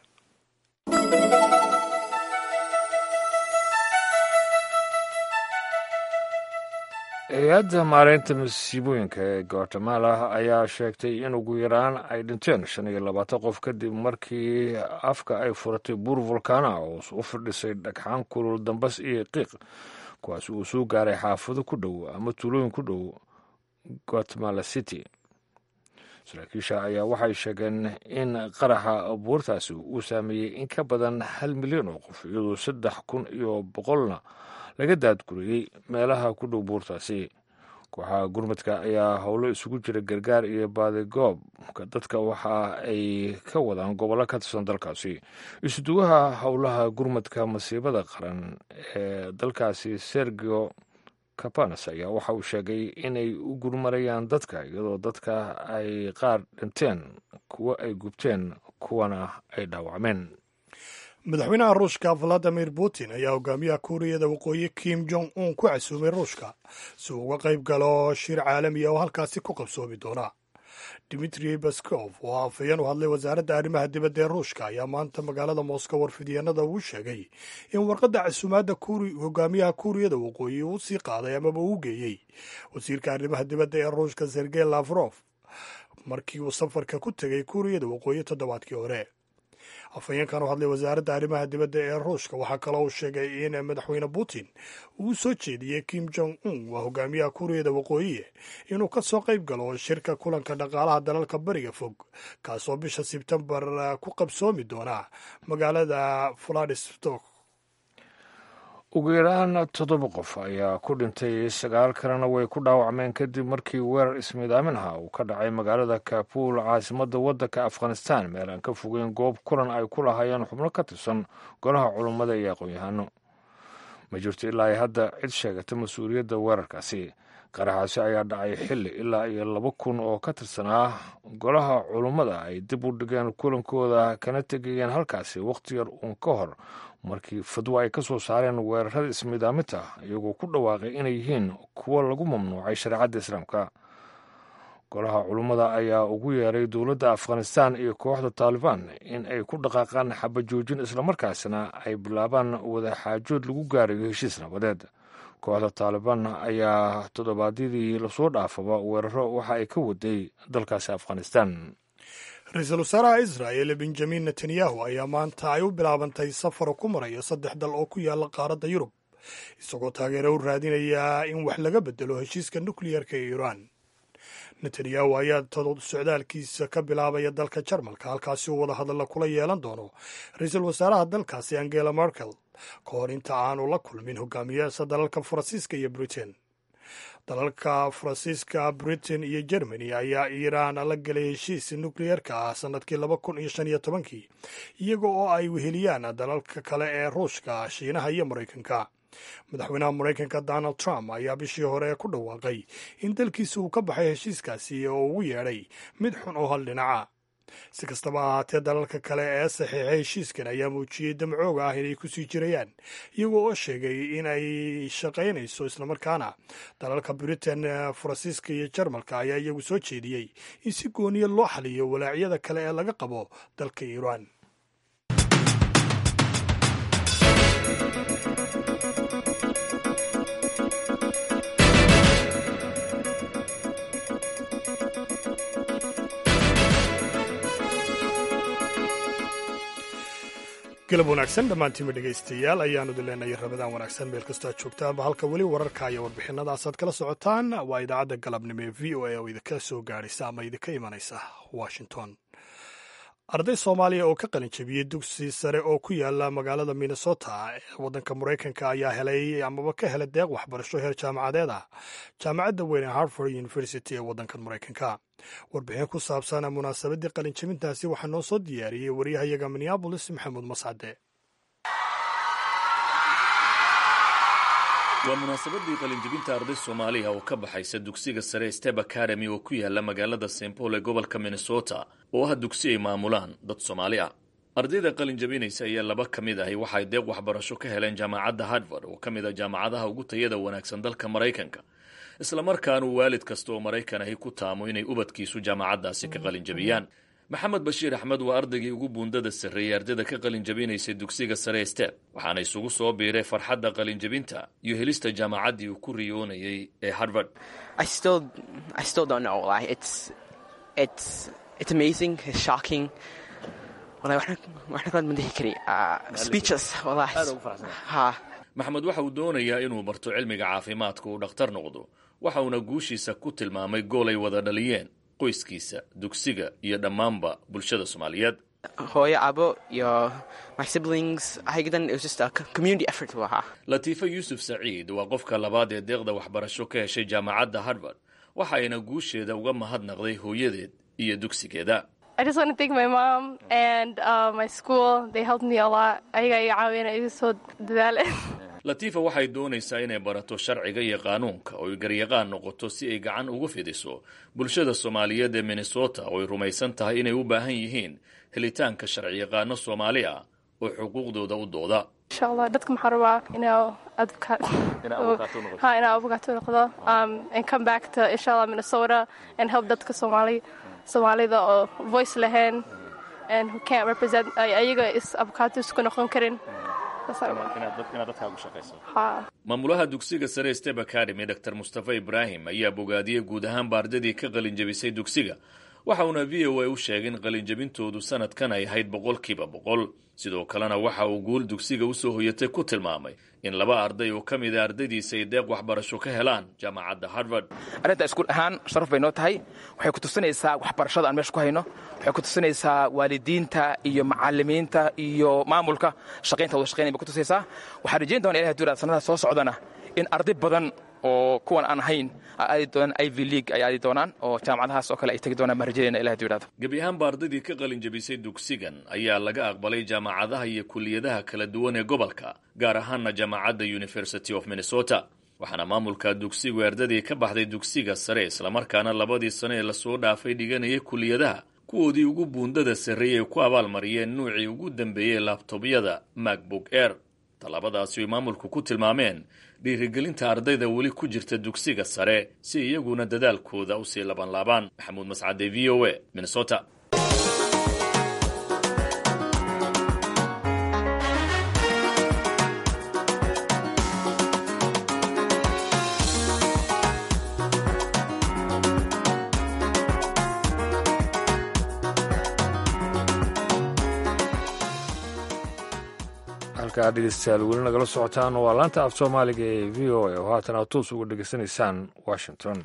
[SPEAKER 2] hay-adda maareynta masiibooyinka ee guatemala ayaa sheegtay in ugu yaraan ay dhinteen shan iyo labaatan qof kadib markii afka ay furatay buur volkaana oo u firdhisay dhagxaan kulul dambas iyo qiiq kuwaas uu soo gaaray xaafado ku dhow ama tuulooyin ku dhow guatemala city saraakiisha ayaa waxay sheegeen in qaraxa buurtaasi uu saameeyey in ka badan hal milyan oo qof iyadoo saddex kun iyo boqolna laga daadguriyey meelaha ku dhow buurtaasi kooxaha gurmadka ayaa howlo isugu jira gargaar iyo baadigoob dadka waxa ay ka wadaan gobollo ka tirsan dalkaasi isuduwaha howlaha gurmadka masiibada qaran ee dalkaasi sergio capanas ayaa waxa uu sheegay inay u gurmarayaan dadka iyadoo dadka ay qaar dhinteen kuwo ay gubteen kuwana ay dhaawacmeen
[SPEAKER 1] madaxweynaha ruushka valadimir putin ayaa hogaamiyaha kuuriyada waqooyi kim jong un ku casuumay ruushka si uu uga qayb galo shir caalamiya oo halkaasi ku qabsoomi doona dimitri baskov oo afhayeen u hadlay wasaaradda arrimaha dibadda ee ruushka ayaa maanta magaalada moscow warfidyaenada ugu sheegay in warqadda casuumaadda hogaamiyaha kuuriyada waqooyi uu sii qaaday amaba uu geeyey wasiirka arrimaha dibadda ee ruushka sergey lafrof markii uu safarka ku tegay kuuriyada waqooyi toddobaadkii hore afhayeenkan u hadlay wasaaradda arrimaha dibadda ee ruushka waxaa kaloo uu sheegay in madaxweyne putin uu soo jeediyey kim jong un waa hogaamiyaha kuuriyada waqooyi inuu ka soo qayb galo shirka kulanka dhaqaalaha dalalka bariga fog kaasoo bisha sebtembar ku qabsoomi doona magaalada vladistok
[SPEAKER 2] ugu yaraan toddoba qof ayaa ku dhintay sagaal kalena way ku dhaawacmeen kadib markii weerar ismiidaaminha uu ka dhacay magaalada kabuul caasimadda waddanka afghanistan meel aan ka fogeyn goob kulan ay ku lahaayeen xubno ka tirsan golaha culummada iyo aqoon-yahano ma jirto ilaa ay hadda cid sheegata mas-uuliyadda weerarkaasi qaraxaasi ayaa dhacay xilli ilaa iyo laba kun oo ka tirsanaa golaha culummada ay dib u dhigeen kulankooda kana tegayeen halkaasi wakhti yar uun ka hor markii fadwo ay ka soo saareen weerarada ismiidaaminta iyagoo ku dhawaaqay inay yihiin kuwo lagu mamnuucay shareecadda islaamka golaha culummada ayaa ugu yeeray dowladda afghanistan iyo kooxda taalibaan in ay ku dhaqaaqaan xabajoojin islamarkaasina ay bilaabaan wadaxaajood lagu gaarayo heshiis nabadeed kooxda taalibaan ayaa toddobaadyadii lasoo dhaafaba weeraro waxa ay ka waday dalkaasi afghanistan
[SPEAKER 1] ra-iisul wasaaraha israa'el benjamin netanyahu ayaa maanta ay u bilaabantay safar ku maraya saddex dal oo ku yaala qaaradda yurub isagoo taageero u raadinaya in wax laga bedelo heshiiska nukliyarka ee iiraan netanyahu ayaa socdaalkiisa ka bilaabaya dalka jarmalka halkaasi uu wada hadalla kula yeelan doono ra-iisul wasaaraha dalkaasi angela merkel ka hor inta aanu la kulmin hogaamiyaasha dalalka faransiiska iyo britain dalalka faransiiska britain iyo germany ayaa iiraan la gelay heshiis nukliyarka ah sanadkii laba kun iyo shan iyo tobankii iyaga oo ay weheliyaan dalalka kale ee ruushka shiinaha iyo maraykanka madaxweynaha maraykanka donald trump ayaa bishii hore ku dhawaaqay in dalkiisa uu ka baxay heshiiskaasi oo ugu yeedhay mid xun oo hal dhinaca si kastaba ahaatee dalalka kale ee saxiixay heshiiskan ayaa muujiyey damcooga ah inay kusii jirayaan iyagoo oo sheegay in ay shaqaynayso islamarkaana dalalka britain faransiiska iyo jarmalka ayaa iyagu soo jeediyey in si gooniya loo xaliyo walaacyada kale ee laga qabo dalka iiraan galab wanaagsan dhammaantiinba dhegaystayaal ayaanu idin leenahay rabadaan wanaagsan meel kastoo aad joogtaanba halka weli wararka iyo warbixinadaasaad kala socotaan waa idaacadda galabnimo ee v o a oo idinka soo gaadhaysa ama idinka imanaysa washington arday soomaaliya oo ka qalin jabiyey dugsi sare oo ku yaala magaalada minnesota ee waddanka maraykanka ayaa helay amaba ka helay deeq waxbarasho heer jaamacadeed ah jaamacadda weyn ee harvard university ee waddankan maraykanka warbixin ku saabsan munaasabaddii qalin jabintaasi waxaa noo soo diyaariyey waryahayaga minneabolis maxamuud mascade
[SPEAKER 11] waa munaasabadii qalinjebinta arday soomaaliya oo ka baxaysa dugsiga sare step academy oo ku yaala magaalada st paul ee gobolka minnesota oo ah dugsi ay maamulaan dad soomaali ah ardayda qalinjabinaysa ayaa laba ka mid ahi waxay deeq waxbarasho ka heleen jaamacadda harvard oo ka mid a jaamacadaha ugu tayada wanaagsan dalka maraykanka islamarkaanu waalid kasta oo maraykan ahi ku taamo inay ubadkiisu jaamacaddaasi ka qalinjabiyaan maxamed bashiir axmed waa ardaygii ugu buundada sarreeyey ardayda ka qalinjabinaysay dugsiga sare step waxaana isugu soo biiray farxadda qalinjabinta iyo helista jaamacaddii uu ku riyoonayay ee harvard maxamed waxa uu doonayaa inuu barto cilmiga caafimaadka uu dhakhtar noqdo waxa uuna guushiisa ku tilmaamay gool ay wada dhaliyeen qoyskiisa dugsiga iyo dhammaanba bulshada soomaaliyeed
[SPEAKER 12] hooyo abo iyo my siblings ayadan it was just a community effort uu ahaa
[SPEAKER 11] latiifa yuusuf saciid waa qofka labaad ee deeqda waxbarasho ka heshay jaamacadda harvard waxa ayna guusheeda uga mahadnaqday hooyadeed iyo dugsigeeda
[SPEAKER 13] I just want to thank my mom and uh, my school. They helped me a lot. Ayaga iga caawina iga soo dadaaleen.
[SPEAKER 11] latiifa waxay doonaysaa inay barato sharciga iyo qaanuunka oo ay garyaqaan noqoto si ay gacan ugu fidiso bulshada soomaaliyeed ee minnesota oo ay rumaysan tahay inay u baahan yihiin helitaanka sharciyaqaano soomaali ah oo xuquuqdooda u dooda
[SPEAKER 13] insha allah dadka maxaa rabaa inaa ha inaa abogaato noqdo um, and come back to insha allah minnesota and help dadka soomaali soomaalida oo voice lahayn and who can't represent ayaga is abogaato isku noqon karin
[SPEAKER 11] maamulaha dugsiga sare step academy dor mustafa ibraahim ayaa bogaadiyey guud ahaanba ardadii ka qalinjabisay dugsiga waxa uuna v o a u sheegay in qalinjabintoodu sanadkan ay ahayd boqolkiiba boqol sidoo kalena waxa uu guul dugsiga usoo hoyatay ku tilmaamay in laba arday oo ka mid a ardaydiisa ay deeq waxbarasho ka helaan jaamacadda harvard
[SPEAKER 14] arrinta iskuul ahaan sharaf bay noo tahay waxay ku tusinaysaa waxbarashada aan meesha ku hayno waxay ku tusinaysaa waalidiinta iyo macalimiinta iyo maamulka shaqaynta wada shaqaynay bay ku tusaysaa waxaan rajayn doona ilahay duulaa sanada soo socdana in arday badan oo kuwan aan ahayn aadi doonaan iv league ay aadi doonaan oo jaamacadahaas oo kale ay tegi doonaan baan rajaynayna ilahay duulaado
[SPEAKER 11] gebi ahaanba ardaydii ka qalinjabisay dugsigan ayaa laga aqbalay jaamacadaha iyo kuliyadaha kala duwan ee gobolka gaar ahaana jaamacadda university of minnesota waxaana maamulka dugsigu ardadii ka baxday dugsiga sare islamarkaana labadii sano ee lasoo dhaafay dhiganayay kuliyadaha kuwoodii ugu buundada sarreeyey ay ku abaalmariyeen nuucii ugu dambeeyey laabtobyada macbook air tallaabadaasi ay maamulku ku tilmaameen dhiirigelinta ardayda weli ku jirta dugsiga sare si iyaguna dadaalkooda usii labanlaabaan maxamuud mascade v o a minnesota
[SPEAKER 2] halkaa dhegeystayaal weli nagala socotaan waa laanta af soomaaliga ee v o a oo haatan aad toos uga dhegeysanaysaan washington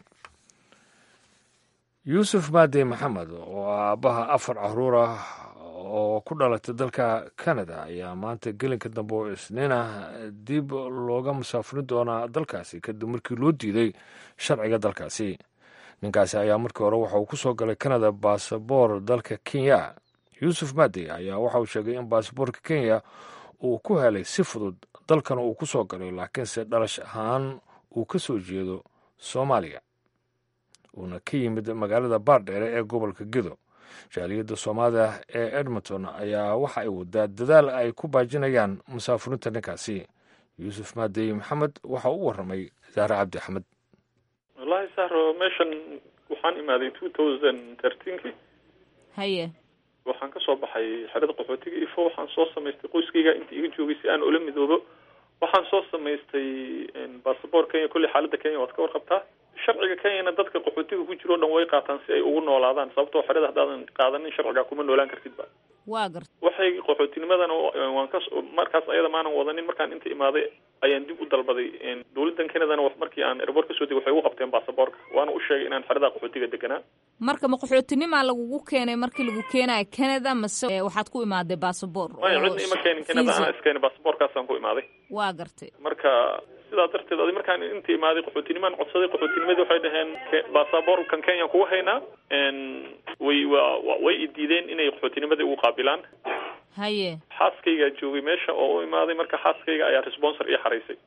[SPEAKER 2] yuusuf maadey maxamed oo ah aabbaha afar caruur ah oo ku dhalatay dalka canada ayaa maanta gelinka dambe oo isniina dib looga musaafurin doonaa dalkaasi kadib markii loo diiday sharciga dalkaasi ninkaasi ayaa markii hore waxa uu ku soo galay canada baasaboor dalka kenya yuusuf maadey ayaa waxa uu sheegay in baasaboorka kenya uu ku helay si fudud dalkana uu ku soo galay laakiinse dhalash ahaan uu ka soo jeedo soomaaliya uuna ka yimid magaalada baardheere ee gobolka gedo jaaliyadda soomaalida ee edmonton ayaa waxa ay wadaa dadaal ay ku baajinayaan musaafurinta ninkaasi yuusuf maadey maxamed waxa u warramay saare cabdi axmed
[SPEAKER 15] wallaahi sahro meeshan waxaan imaaday two thousand thirteenki
[SPEAKER 6] haye
[SPEAKER 15] waxaan kasoo baxay xerada qaxootiga ifo waxaan soo samaystay qoyskayga inta iga joogay si aan ula midoobo waxaan soo samaystay basaboor kenya kolley xaaladda kenya waad ka warqabtaa sharciga kenyana dadka qaxootiga ku jiro o dhan way qaataan si ay ugu noolaadaan sababtoo xerada haddaadan qaadanin sharciga kuma noolaan kartidba
[SPEAKER 6] waa garta
[SPEAKER 15] waxay qaxootinimadan waan ka markaas ayada maanan wadanin markaan inta imaaday ayaan dib u dalbaday dowladdan canadana wax markii aan airboort kasoo degay waxay ugu qabteen baasaboorka waana u sheegay inaan xerada qaxootiga deganaa
[SPEAKER 6] marka ma qaxootinimaa lagugu keenay markii lagu keenayo canada mase waxaad ku imaaday baasaboor
[SPEAKER 15] maya cidna ima keenin canada anaa iskeenay baasaboorkaasaan ku imaaday
[SPEAKER 6] waa gartay
[SPEAKER 15] marka sidaa darteed adi markaan inta imaaday qaxootinimaan codsaday qaxootinimadii waxay dhaheen baasaboorkan kenya kugu haynaa way wa way idiideen inay qaxootinimadii ugu qaabilaan
[SPEAKER 6] haye
[SPEAKER 15] xaaskaygaa joogay meesha oo u imaaday marka xaaskayga ayaa responsor ii xaraysay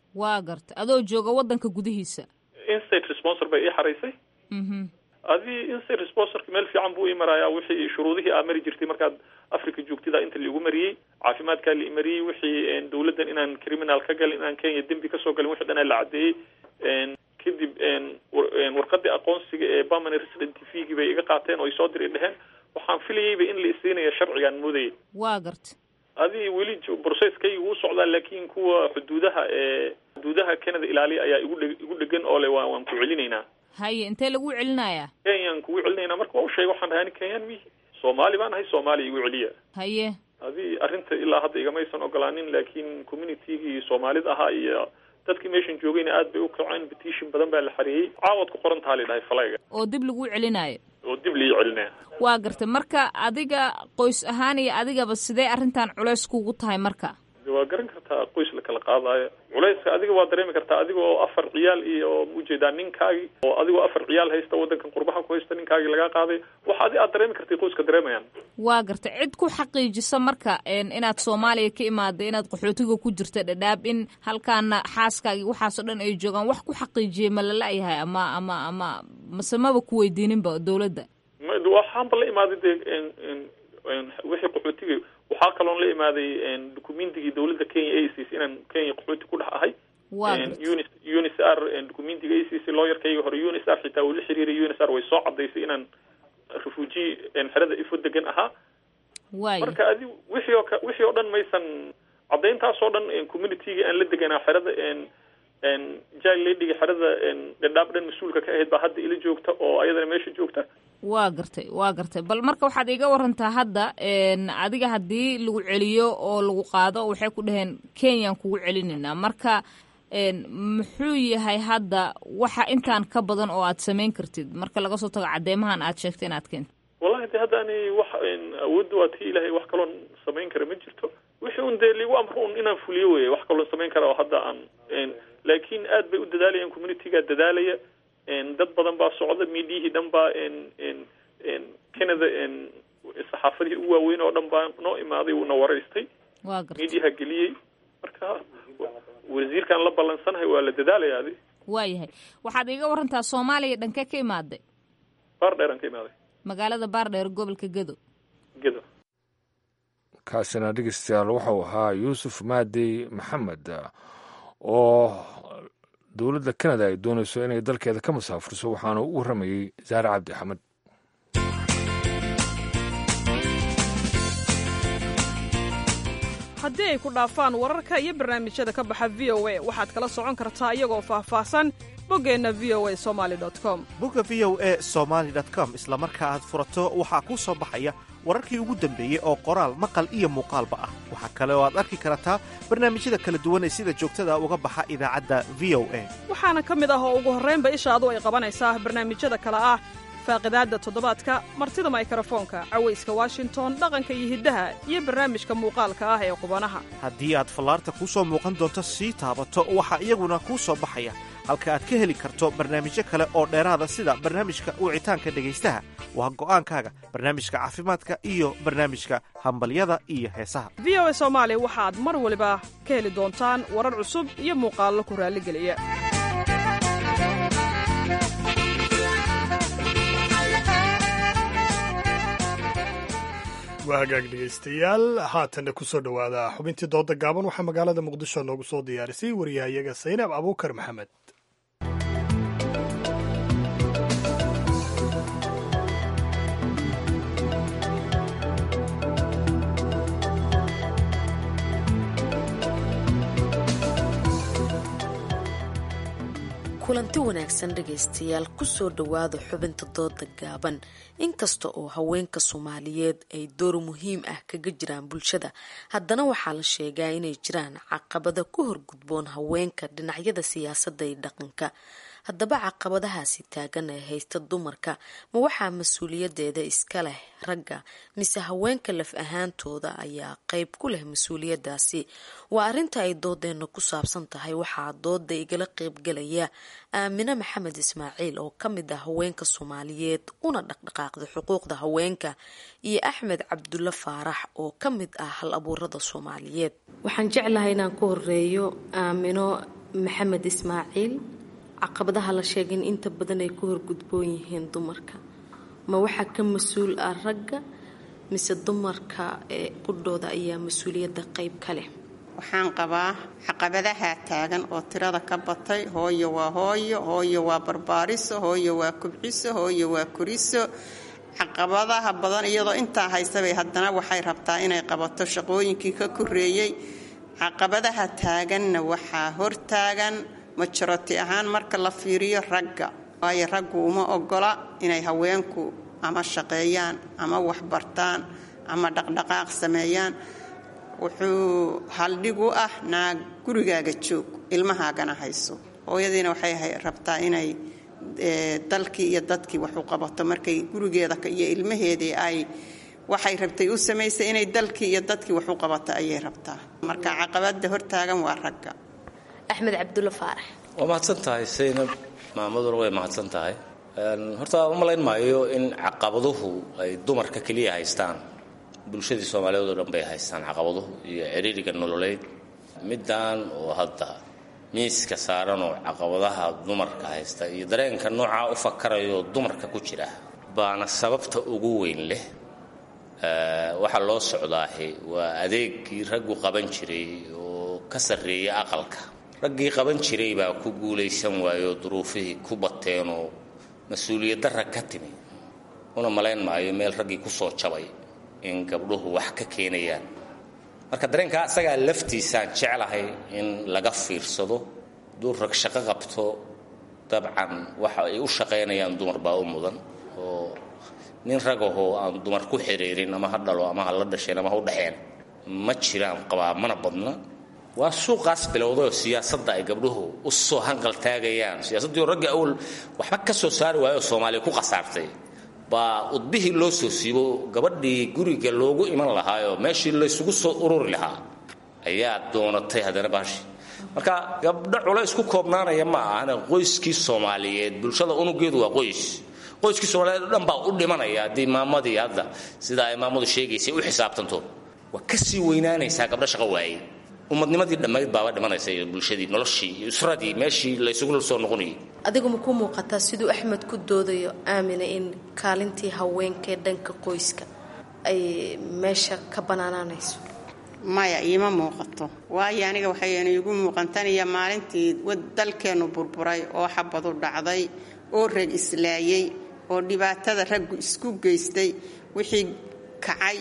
[SPEAKER 6] waa garta adoo jooga waddanka gudihiisa
[SPEAKER 15] instate responsor bay ii xaraysay adii instate responsorka meel fiican buu ii marayaa wixii shuruudihii aa mari jirtay markaad africa joogtida inta laigu mariyey caafimaadkaa la imariyey wixii dawladdan inaan criminal ka galin inaan kenya dembi kasoo galin wixii dhanaa la caddeeyey kadib warqadii aqoonsiga ee permanent resident t v-gii bay iga qaateen oo ay soo diri dheheen waxaan filayeyba in la isiinayo sharcigaan moodayay
[SPEAKER 6] waa garta
[SPEAKER 15] adii weli processkayga wuu socdaa laakin kuwa xuduudaha ee xuduudaha canada ilaaliya ayaa igu dhe igu dhegan oo le waa waan ku celinaynaa
[SPEAKER 6] haye intee lagu celinayaa
[SPEAKER 15] kenyaan kugu celinaynaa marka waa u sheegay waxaan dhahay ani kenyaan mihi soomaali baan ahay soomaaliya igu celiya
[SPEAKER 6] haye
[SPEAKER 15] adii arrinta ilaa hadda igamaysan ogolaanin laakiin communitygii soomaalida ahaa iyo dadkii meeshan joogayna aad bay u kaceen petition badan baa la xareeyey caawad ku qoran taha la dhahay falayga
[SPEAKER 6] oo dib lagu celinayo
[SPEAKER 15] oo dib lii celinaya
[SPEAKER 6] waa gartay marka adiga qoys ahaan iyo adigaba sidee arrintan culays kugu tahay marka
[SPEAKER 15] waa garan kartaa qoys la kala qaadaayo culayska adiga waa dareemi kartaa adiga oo afar ciyaal iyo ujeedaa ninkaagi oo adigoo afar ciyaal haysta wadankan qurbaha ku haysta ninkaagi lagaa qaaday waxa adi aad dareemi kartay qoyska dareemayaan
[SPEAKER 6] waa gartay cid ku xaqiijisa marka inaad soomaaliya ka imaada inaad qaxootiga ku jirta dhadhaab in halkaana xaaskaagi waxaasoo dhan ay joogaan wax ku xaqiijiyay ma lala-yahay ama ama ama mase maba ku weydiininba dowladda
[SPEAKER 15] waxaanba la imaaday dee wixii qaxootiga waxaa kaloon la imaaday documentigii dawladda kenya a c c inaan kenya qaxooti ku dhex ahay uni unisr documentiga a c c looyarkayga hore unisr xitaa uu la xiriiray unisr way soo cadaysay inaan refugee xerada ifo degan ahaa marka adi wixii oo wixii oo dhan maysan cadayntaasoo dhan communitygii aan la deganaa xerada jil ladyga xerada dhadhaab dhan mas-uulka ka ahayd baa hadda ila joogta oo ayadana meesha joogta
[SPEAKER 6] waa gartay waa gartay bal marka waxaad iga warantaa hadda adiga haddii lagu celiyo oo lagu qaado waxay ku dhaheen kenyaan kugu celinaynaa marka muxuu yahay hadda waxa intaan ka badan oo aad samayn kartid marka laga soo tago cadeymahan aad sheegtay inaad keento
[SPEAKER 15] wallahi de hadda ani wax awoodda waa tii ilahay wax kaloon samayn kara ma jirto wixii un dee ligu amro un inaan fuliyo wey wax kaloon samayn kara oo hadda aan laakiin aad bay u dadaalayaan communitygaa dadaalaya dad badan baa socda miidiyihii dhan baa canada saxaafadihii ugu waaweyn oo dhan baa noo imaaday uuna waraystay miidiyaha geliyey marka wasiirkaan la ballansanahay waa la dadaalaya adi
[SPEAKER 6] waayahay waxaad iga warantaa soomaaliya dhankee ka imaaday
[SPEAKER 15] baardheer aan ka imaaday
[SPEAKER 6] magaalada baardheer gobolka gedo
[SPEAKER 15] gedo
[SPEAKER 2] kaasina dhegeystayaal wuxuu ahaa yuusuf maadey maxamed oo dowladda kanada ay doonayso inay dalkeeda ka masaafurso waxaana u warramayey saare cabdi axmed
[SPEAKER 16] haddii ay ku dhaafaan wararka iyo barnaamijyada ka baxa v o a waxaad kala socon kartaa iyagoo faahfaahsan boggeenna v o a somali com
[SPEAKER 17] bogga v o a somaali com isla marka aad furato waxaa kuu soo baxaya wararkii ugu dambeeyey oo qoraal maqal iyo muuqaalba ah waxaa kale oo aad arki kartaa barnaamijyada kala duwan ee sida joogtada uga baxa idaacadda v o a
[SPEAKER 16] waxaana ka mid ah oo ugu horraynba ishaadu ay qabanaysaa barnaamijyada kale ah faaqidaadda toddobaadka martida maykrofoonka cawayska washington dhaqanka iyo hiddaha iyo barnaamijka muuqaalka ah ee qubanaha
[SPEAKER 17] haddii aad fallaarta kuu soo muuqan doonto sii taabato waxaa iyaguna kuu soo baxaya halka aad ka heli karto barnaamijyo kale oo dheeraada sida barnaamijka wicitaanka dhegaystaha waa go'aankaaga barnaamijka caafimaadka iyo barnaamijka hambalyada iyo heesaha
[SPEAKER 16] v o a soomaali waxaad mar waliba ka heli doontaan warar cusub iyo muuqaallo ku raalligeliya
[SPEAKER 1] waa hagaag dhegaystayaal haatanna ku soo dhowaada xubintii dooda gaaban waxaa magaalada muqdisho noogu soo diyaarisay wariyahayaga saynab abuukar maxamed
[SPEAKER 18] kulanti wanaagsan dhegaystayaal kusoo dhowaada xubinta dooda gaaban inkasta oo haweenka soomaaliyeed ay door muhiim ah kaga jiraan bulshada haddana waxaa la sheegaa inay jiraan caqabada ku horgudboon haweenka dhinacyada siyaasadda iyo dhaqanka haddaba caqabadahaasi taagan ee haysta dumarka ma waxaa mas-uuliyadeeda iska leh ragga mise haweenka laf ahaantooda ayaa qeyb ku leh mas-uuliyadaasi waa arrinta ay doodeena ku saabsan tahay waxaa dooda igala qeybgalaya aamine maxamed ismaaciil oo kamid ah haweenka soomaaliyeed una dhaqdhaqaaqda xuquuqda haweenka iyo axmed cabdulle faarax oo kamid ah hal abuurada soomaaliyeed
[SPEAKER 19] waxaan jeclahay inaan ku horeeyo aamino
[SPEAKER 18] maxamed ismaaciil caqabadaha la sheegay in inta badan ay ku horgudboon yihiin dumarka ma waxaa ka mas-uul ah ragga mise dumarka ee qudhooda ayaa mas-uuliyadda qayb ka leh
[SPEAKER 19] waxaan qabaa caqabadaha taagan oo tirada ka batay hooyo waa hooyo hooyo waa barbaariso hooyo waa kubciso hooyo waa koriso caqabadaha badan iyadoo intaa haysabay haddana waxay rabtaa inay qabato shaqooyinkii ka koreeyey caqabadaha taaganna waxaa hortaagan majoroti ahaan marka la fiiriyo ragga waayo raggu uma ogola inay haweenku ama shaqeeyaan ama waxbartaan ama dhaqdhaqaaq sameeyaan wuxuu haldhig u ah naag gurigaaga joog ilmahaagana hayso hooyadiina waxay rabtaa inay dalkii iyo dadkii wax u qabato markay gurigeeda iyo ilmaheedii ay waxay rabtay u samaysay inay dalkii iyo dadkii wax u qabato ayay rabtaa marka caqabada hortaagan waa ragga
[SPEAKER 18] axmed cabdulla faarax
[SPEAKER 20] waa mahadsan tahay saynab maamaduna way mahadsan tahay horta u malayn maayo in caqabaduhu ay dumarka keliya haystaan bulshadii soomaaliyeed oo dhan bay haystaan caqabaduhu iyo ciriiriga nololeed middan oo hadda miiska saaran oo caqabadaha dumarka haysta iyo dareenka noocaa u fakarayo dumarka ku jira baana sababta ugu weyn leh waxaa loo socdaahi waa adeegii raggu qaban jiray oo ka sarreeya aqalka raggii qaban jiray baa ku guulaysan waayoo duruufihii ku bateenoo mas-uuliyad darra ka timi una malayn maayo meel raggii ku soo jabay in gabdhuhu wax ka keenayaan marka dareenkaa isagaa laftiisaan jeclahay in laga fiirsado duu rag shaqo qabto dabcan waxa ay u shaqaynayaan dumar baa u mudan oo nin ragahoo aan dumar ku xiriirin ama ha dhalo ama ha la dhasheen ama ha u dhexeen ma jiraan qabaa mana badna waa suuqaas bilowdayoo siyaasadda ay gabdhuhu u soo hanqal taagayaan siyaasaddii oo ragga awal waxba ka soo saari waayoo soomaaliya ku khasaartay baa udbihii loo soo siibo gabadhii guriga loogu iman lahaayoo meeshii laysugu soo ururi lahaa ayaa doonatay haddana baashi marka gabdho culays ku koobnaanaya ma ahana qoyskii soomaaliyeed bulshada unugeedu waa qoys qoyskii soomaaliyeed o dhan baa u dhimanaya haddii maamadii hadda sida ay maamadu sheegaysay u xisaabtanto waa ka sii weynaanaysaa gabdho shaqo waayey ummadnimadii dhammayd baaba dhimanaysa iyo bulshadii noloshii iyo usradii meeshii laysugu soo noqonayay
[SPEAKER 18] adigu ma ku muuqataa siduu axmed ku doodayo aamina in kaalintii haweenkaee dhanka qoyska ay meesha ka banaanaanayso
[SPEAKER 19] maya iima muuqato waayo aniga waxayna iigu muuqantaniya maalintii dalkeennu burburay oo xabadu dhacday oo rag islaayey oo dhibaatada raggu isku geystay wixii kacay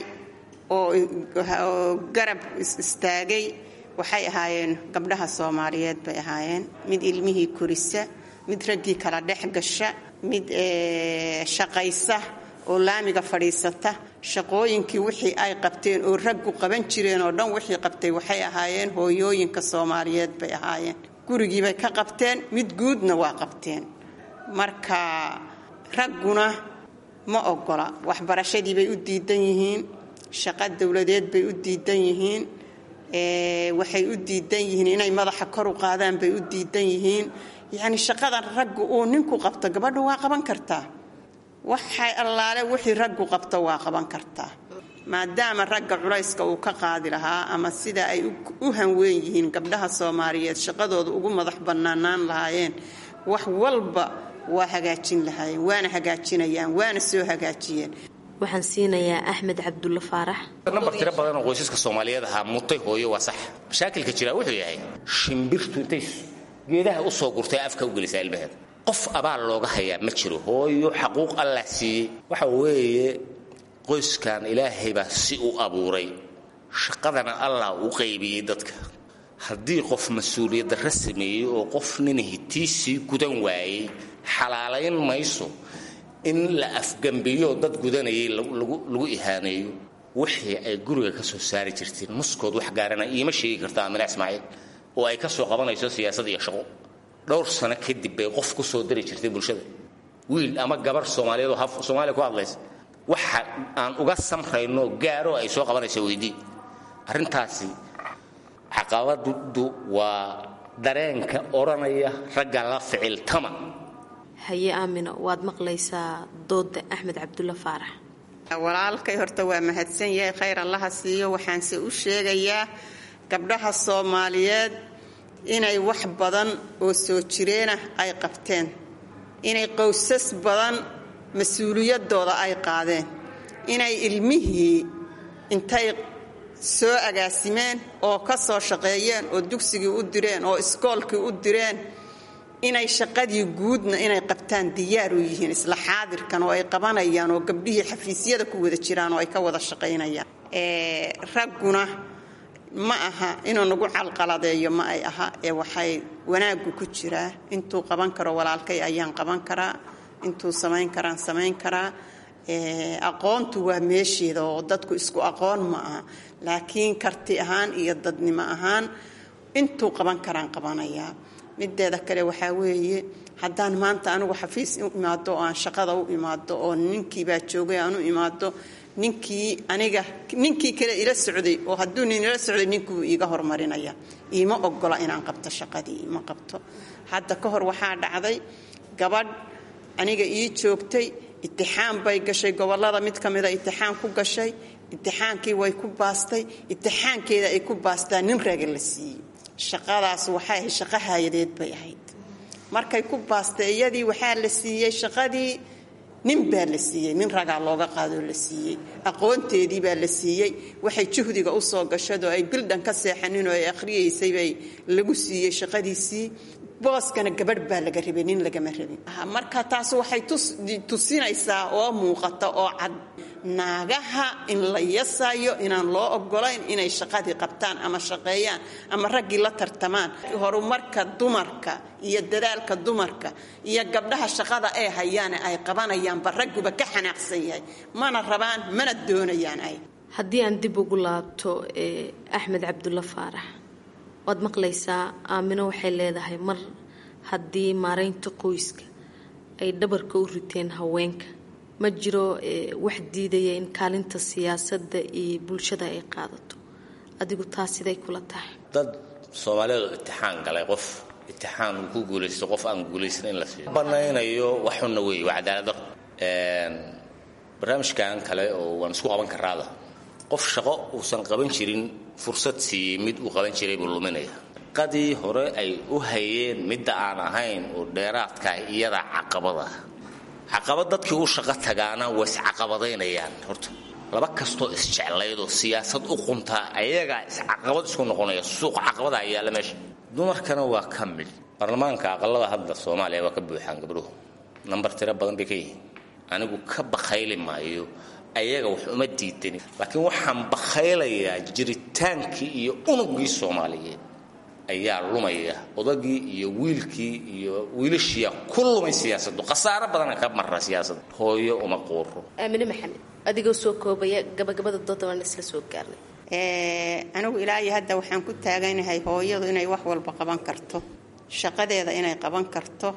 [SPEAKER 19] oo garab istaagay waxay ahaayeen gabdhaha soomaaliyeed bay ahaayeen mid ilmihii korisa mid raggii kala dhex gasha mid shaqaysa oo laamiga fadhiisata shaqooyinkii wixii ay qabteen oo raggu qaban jireen oo dhan wixii qabtay waxay ahaayeen hooyooyinka soomaaliyeed bay ahaayeen gurigiibay ka qabteen mid guudna waa qabteen marka ragguna ma ogola waxbarashadii bay u diidan yihiin shaqo dowladeed bay u diidan yihiin waxay u diidan yihiin inay madaxa kor u qaadaan bay u diidan yihiin yacni shaqadan raggu uu ninku qabto gabadha waa qaban kartaa waxay allaale wixii raggu qabto waa qaban kartaa maadaama ragga culayska uu ka qaadi lahaa ama sida ay u hanweyn yihiin gabdhaha soomaaliyeed shaqadooda ugu madax bannaanaan lahaayeen wax walba waa hagaajin lahaayeen waana hagaajinayaan waana soo hagaajiyeen
[SPEAKER 18] waxaan siinayaa axmed cabdulla faarax
[SPEAKER 20] nambar tiro badan oo qoysaska soomaaliyeed ahaa mutay hooyo waa sax mashaakilka jira wuxuu yahay shimbirtu intay geedaha u soo gurtay afka u gelisaa ilmaheeda qof abaal looga hayaa ma jiro hooyo xaquuq allah siiyey waxa weeye qoyskan ilaahay baa si u abuuray shaqadana allah u qaybiyey dadka haddii qof mas-uuliyad darra sameeyey oo qof nin hitiisii gudan waayey xalaalayn mayso in la afgambiyo dad gudanayay lagu ihaaneeyo wixii ay guriga ka soo saari jirteen muskood wax gaarana iima sheegi karta amina ismaaciil oo ay ka soo qabanayso siyaasad iyo shaqo dhowr sano kadib bay qof ku soo dari jirtay bulshada wiil ama gabar soomaaliyeed oo soomaaliya ku hadlaysa waxa aan uga samrayno gaaro ay soo qabanaysa weydii arrintaasi caqabadu waa dareenka odhanaya ragga la ficiltama
[SPEAKER 18] haye aamino waad maqlaysaa dooda axmed cabdulla faarax
[SPEAKER 19] walaalkay horta waa mahadsan yahay khayr allaha siiyo waxaanse u sheegayaa gabdhaha soomaaliyeed inay wax badan oo soo jireenah ay qabteen inay qowsas badan mas-uuliyadooda ay qaadeen inay ilmihii intay soo agaasimeen oo ka soo shaqeeyeen oo dugsigii u direen oo iskoolkii u direen inay shaqadii guudna inay qabtaan diyaar u yihiin isla xaadirkan oo ay qabanayaan oo gabdhihii xafiisyada ku wada jiraan oo ay ka wada shaqaynayaan ragguna ma aha inuu nagu calqaladeeyo ma ay aha ee waxay wanaaggu ku jiraa intuu qaban karo walaalkay ayaan qaban karaa intuu samayn karaan samayn karaa aqoontu waa meesheeda oo dadku isku aqoon ma aha laakiin karti ahaan iyo dadnimo ahaan intuu qaban karaan qabanayaa mideeda kale waxaa weeye haddaan maanta anigu xafiis u imaado oo aan shaqada u imaado oo ninkiibaa joogay aan u imaado ninkii aniga ninkii kale ila socday oo hadduu nin ila socday ninkuu iiga hormarinaya iima ogola inaan qabto shaqadii ima qabto hadda ka hor waxaa dhacday gabadh aniga ii joogtay itixaan bay gashay gobolada mid ka mida itixaan ku gashay itixaankii way ku baastay itixaankeeda ay ku baastaa nin raga la siiyey shaqadaas waxay ahayd shaqo haayadeed bay ahayd markay ku baastay iyadii waxaa la siiyey shaqadii nin baa la siiyey nin ragaa looga qaadoo la siiyey aqoonteedii baa la siiyey waxay juhdiga usoo gashadoo ay bildhan ka seexanin oo ay akhriyaysay bay lagu siiyey shaqadiisii booskana gabadh baa laga rabay nin lagama rabin marka taas waxay tusinaysaa oo muuqata oo cad naagaha in la yasayo inaan loo ogolayn inay shaqadii qabtaan ama shaqeeyaan ama raggii la tartamaan horumarka dumarka iyo dadaalka dumarka iyo gabdhaha shaqada ay hayaane ay qabanayaanba ragguba ka xanaaqsan yahay mana rabaan mana doonayaan ay
[SPEAKER 18] haddii aan dib ugu laabto axmed cabdulla faarax waad maqlaysaa aamino waxay leedahay mar haddii maaraynta qoyska ay dhabarka u riteen haweenka ma jiro wax diidaya in kaalinta siyaasadda iyo bulshada ay qaadato adigu taas siday kula tahay
[SPEAKER 20] dad soomaaliyeed oo itixaan galay qof itixaan uu ku guulaysto qof aan guulaysan in la siiyo banaynayo waxuna weeye waa cadaalad barnaamijkan kale oo waan isku qaban karaada qof shaqo uusan qaban jirin fursad siiyey mid uu qaban jiray buu luminaya qadii hore ay u hayeen midda aan ahayn oo dheeraadkaah iyada caqabada caqabad dadkii u shaqo tagaana way iscaqabadaynayaan horta laba kastoo isjeclaydoo siyaasad u quntaa ayagaa iscaqabad isku noqonaya suuq caqabada yaalla meesha dumarkana waa ka mid baarlamaanka aqalada hadda soomaaliya waa ka buuxaan gabdhuhu nambar tiro badan bay ka yihiin anigu ka bakhayli maayo ayaga wax uma diidani laakiin waxaan bakhaylayaa jiritaankii iyo unugii soomaaliyeed ayaa lumaya odagii iyo wiilkii iyo wiilashiia ku lumay siyaasadu khasaaro badana ka mara siyaasada hooyo uma quuro
[SPEAKER 18] aamine maxamed adigoo soo koobaya gabagabada dooda waan isla soo gaarnay
[SPEAKER 19] anigu ilaahi hadda waxaan ku taaganahay hooyadu inay wax walba qaban karto shaqadeeda inay qaban karto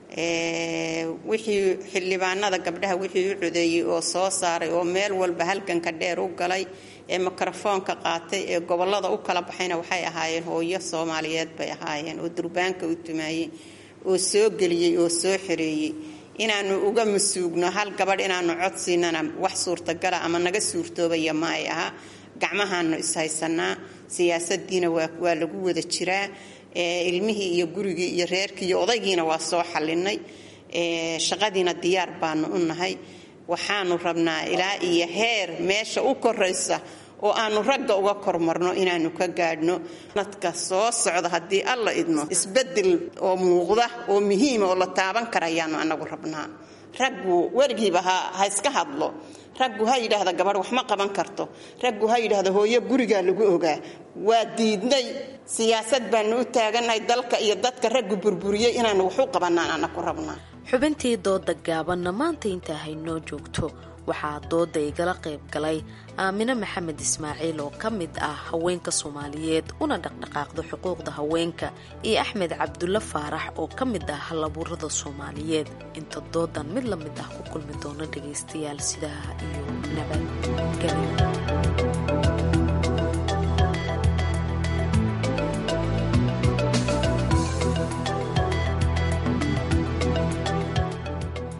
[SPEAKER 19] wixii xildhibaanada gabdhaha wixii u codeeyey oo soo saaray oo meel walba halganka dheer u galay ee mikrofoonka qaatay ee gobolada u kala baxayna waxay ahaayeen hooyo soomaaliyeed bay ahaayeen oo durbaanka u tumaayey oo soo geliyey oo soo xereeyey inaanu uga masuugno hal gabadh inaanu codsiinana wax suurtagala ama naga suurtoobaya ma ay aha gacmahaanu ishaysanaa siyaasadiina waa lagu wada jiraa ilmihii iyo gurigii iyo reerkii iyo odaygiina waa soo xalinay shaqadiina diyaar baanu u nahay waxaanu rabnaa ilaa iyo heer meesha u koraysa oo aanu ragga uga kormarno inaanu ka gaadhno nadka soo socda haddii alla idmo isbedel oo muuqda oo muhiima oo la taaban karayaanu anagu rabnaa raggu weligiiba ha iska hadlo raggu ha yidhaahda gabadh wax ma qaban karto raggu ha yidhaahda hooyo gurigaa lagu ogaa waa diidnay siyaasad baanu u taagannahay dalka iyo dadka raggu burburiyey inaanu wax u qabanaan anaku rabnaa
[SPEAKER 18] xubintii dooda gaabanna maanta intaa haynoo joogto waxaa dooda igala qayb galay aamine maxamed ismaaciil oo ka mid ah haweenka soomaaliyeed una dhaqdhaqaaqda xuquuqda haweenka iyo axmed cabdulle faarax oo ka mid ah halabuurada soomaaliyeed inta doodan mid la mid ah ku kulmi doono dhagaystayaal sidaa iyo nabadgelyo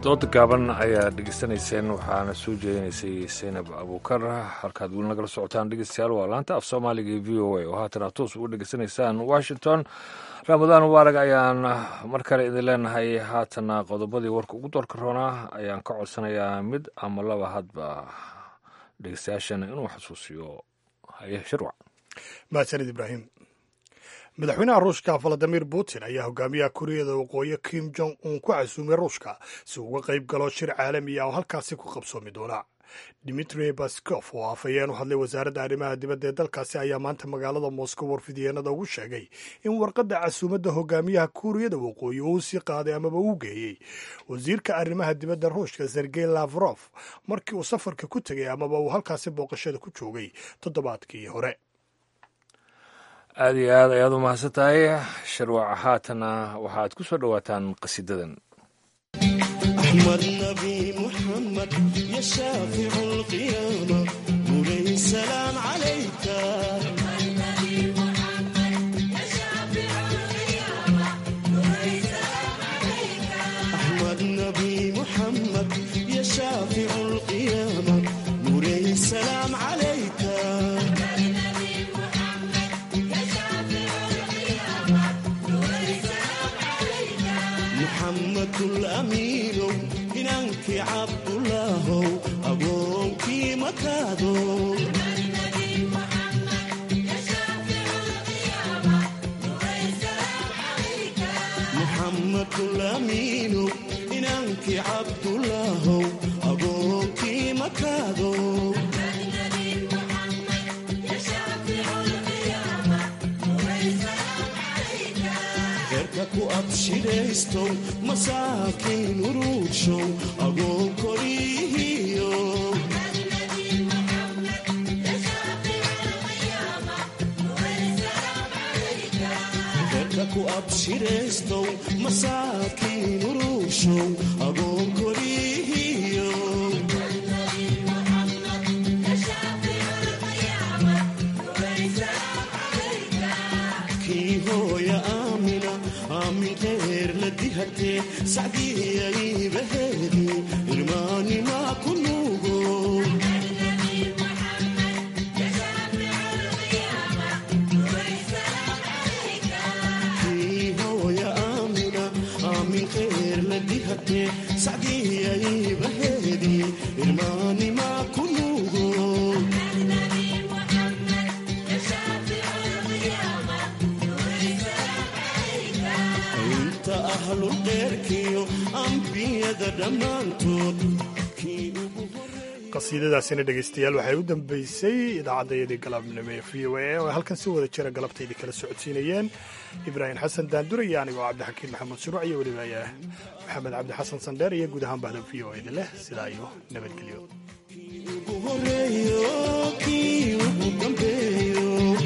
[SPEAKER 2] dooda gaaban ayaa dhegeysanayseen waxaana soo jeedinaysay saynab abuukar halkaad weli nagala socotaan dhegeystayaal waa laanta af soomaaliga ee v o a oo haatan aad toos uga dhegeysanaysaan washington ramadaan mubaarak ayaan mar kale idin leenahay haatana qodobadii warka ugu doorka roonaa ayaan ka codsanayaa mid ama laba hadba dhegeystayaashana inuu xasuusiyo haye shirwac
[SPEAKER 1] mahadsanid ibraahim madaxweynaha ruushka valadimir putin ayaa hogaamiyaha kuuriyada waqooyi kim jong un ku casuumay ruushka si uga qayb galo shir caalami ah oo halkaasi ku qabsoomi doona dimitri baskof oo afhayeen u hadlay wasaaradda arrimaha dibadda ee dalkaasi ayaa maanta magaalada moscow warfidyeennada ugu sheegay in warqadda casuumadda hogaamiyaha kuuriyada waqooyi uu sii qaaday amaba uu geeyey wasiirka arrimaha dibadda ruushka sergey lavrof markii uu safarka ku tegay amaba uu halkaasi booqashada ku joogay toddobaadkii hore
[SPEAKER 2] aada iyo aad ayaad u mahadsan tahay sharwac haatana waxaad ku soo dhowaataan qasidadan
[SPEAKER 21] أحمد نبي محمد يا شافع القيامة مولاي السلام عليك أحمد نبي محمد يا شافع القيامة مولاي السلام عليك محمد الأمين إنك عبد الله أبوك مكادو محمد الأمين إنك عبد الله أبوك مكادو Cerca ku abshiraysto masaakiin uruugshow agoon korihiyo Cerca ku abshiraysto masaakiin uruugshow agoon korihiyo kii hooya aamina aamin qeer la dihatee sacdiyaybaheedi irmaanimaa ku nuugo kii hooya aamina aamin qeer la dihatee sacdiyaybaheedi irmaanimaa ku nuugo inta ahlulqeerkiyo ambiyada dhammaantood
[SPEAKER 1] qasiidadaasina dhegaystayaal waxay u dambeysay idaacaddayadii galabnimo ee v o a oo ay halkan si wada jira galabtaydii kala socodsiinayeen ibraahim xasan daandur iyo anigoo cabdixakiin maxamed shuruuc iyo weliba maxamed cabdi xasan sandheer iyo guud ahaan bahda v o eda leh sidaa iyo nabadgelyo
[SPEAKER 21] ugu horeeyo kii ugu dambeeyo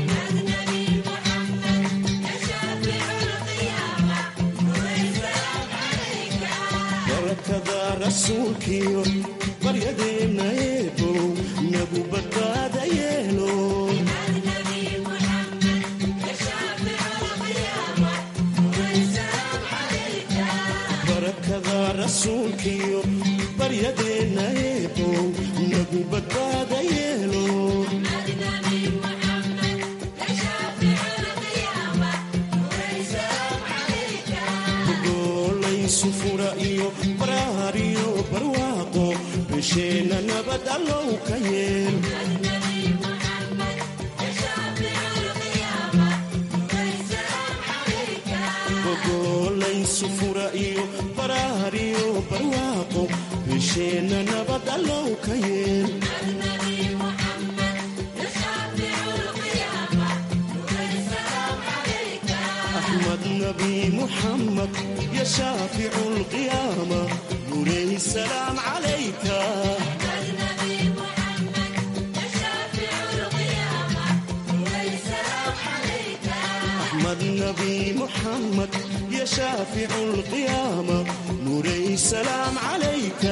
[SPEAKER 21] barakada rasuulkiyo baryadeenna eebow nagu badbaada yeelo barakada rasuulkiyo baryadeenna eebow nagu badbaada yeelo gogolaysu fura iyo baraar iyo barwaaqo bisheenna nabad allow ka yeel gogolaysu fura iyo baraar iyo barwaaqo bisheenna nabad allow ka yeel أحمد نبي محمد يا شافع القيامة نوري السلام عليك أحمد نبي محمد يا شافع القيامة نوري السلام عليك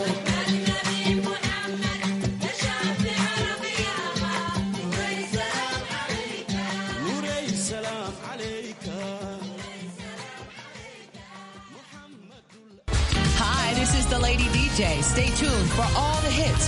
[SPEAKER 21] نوري السلام عليك
[SPEAKER 22] Hi, this is the lady.
[SPEAKER 5] day. Stay tuned for all the hits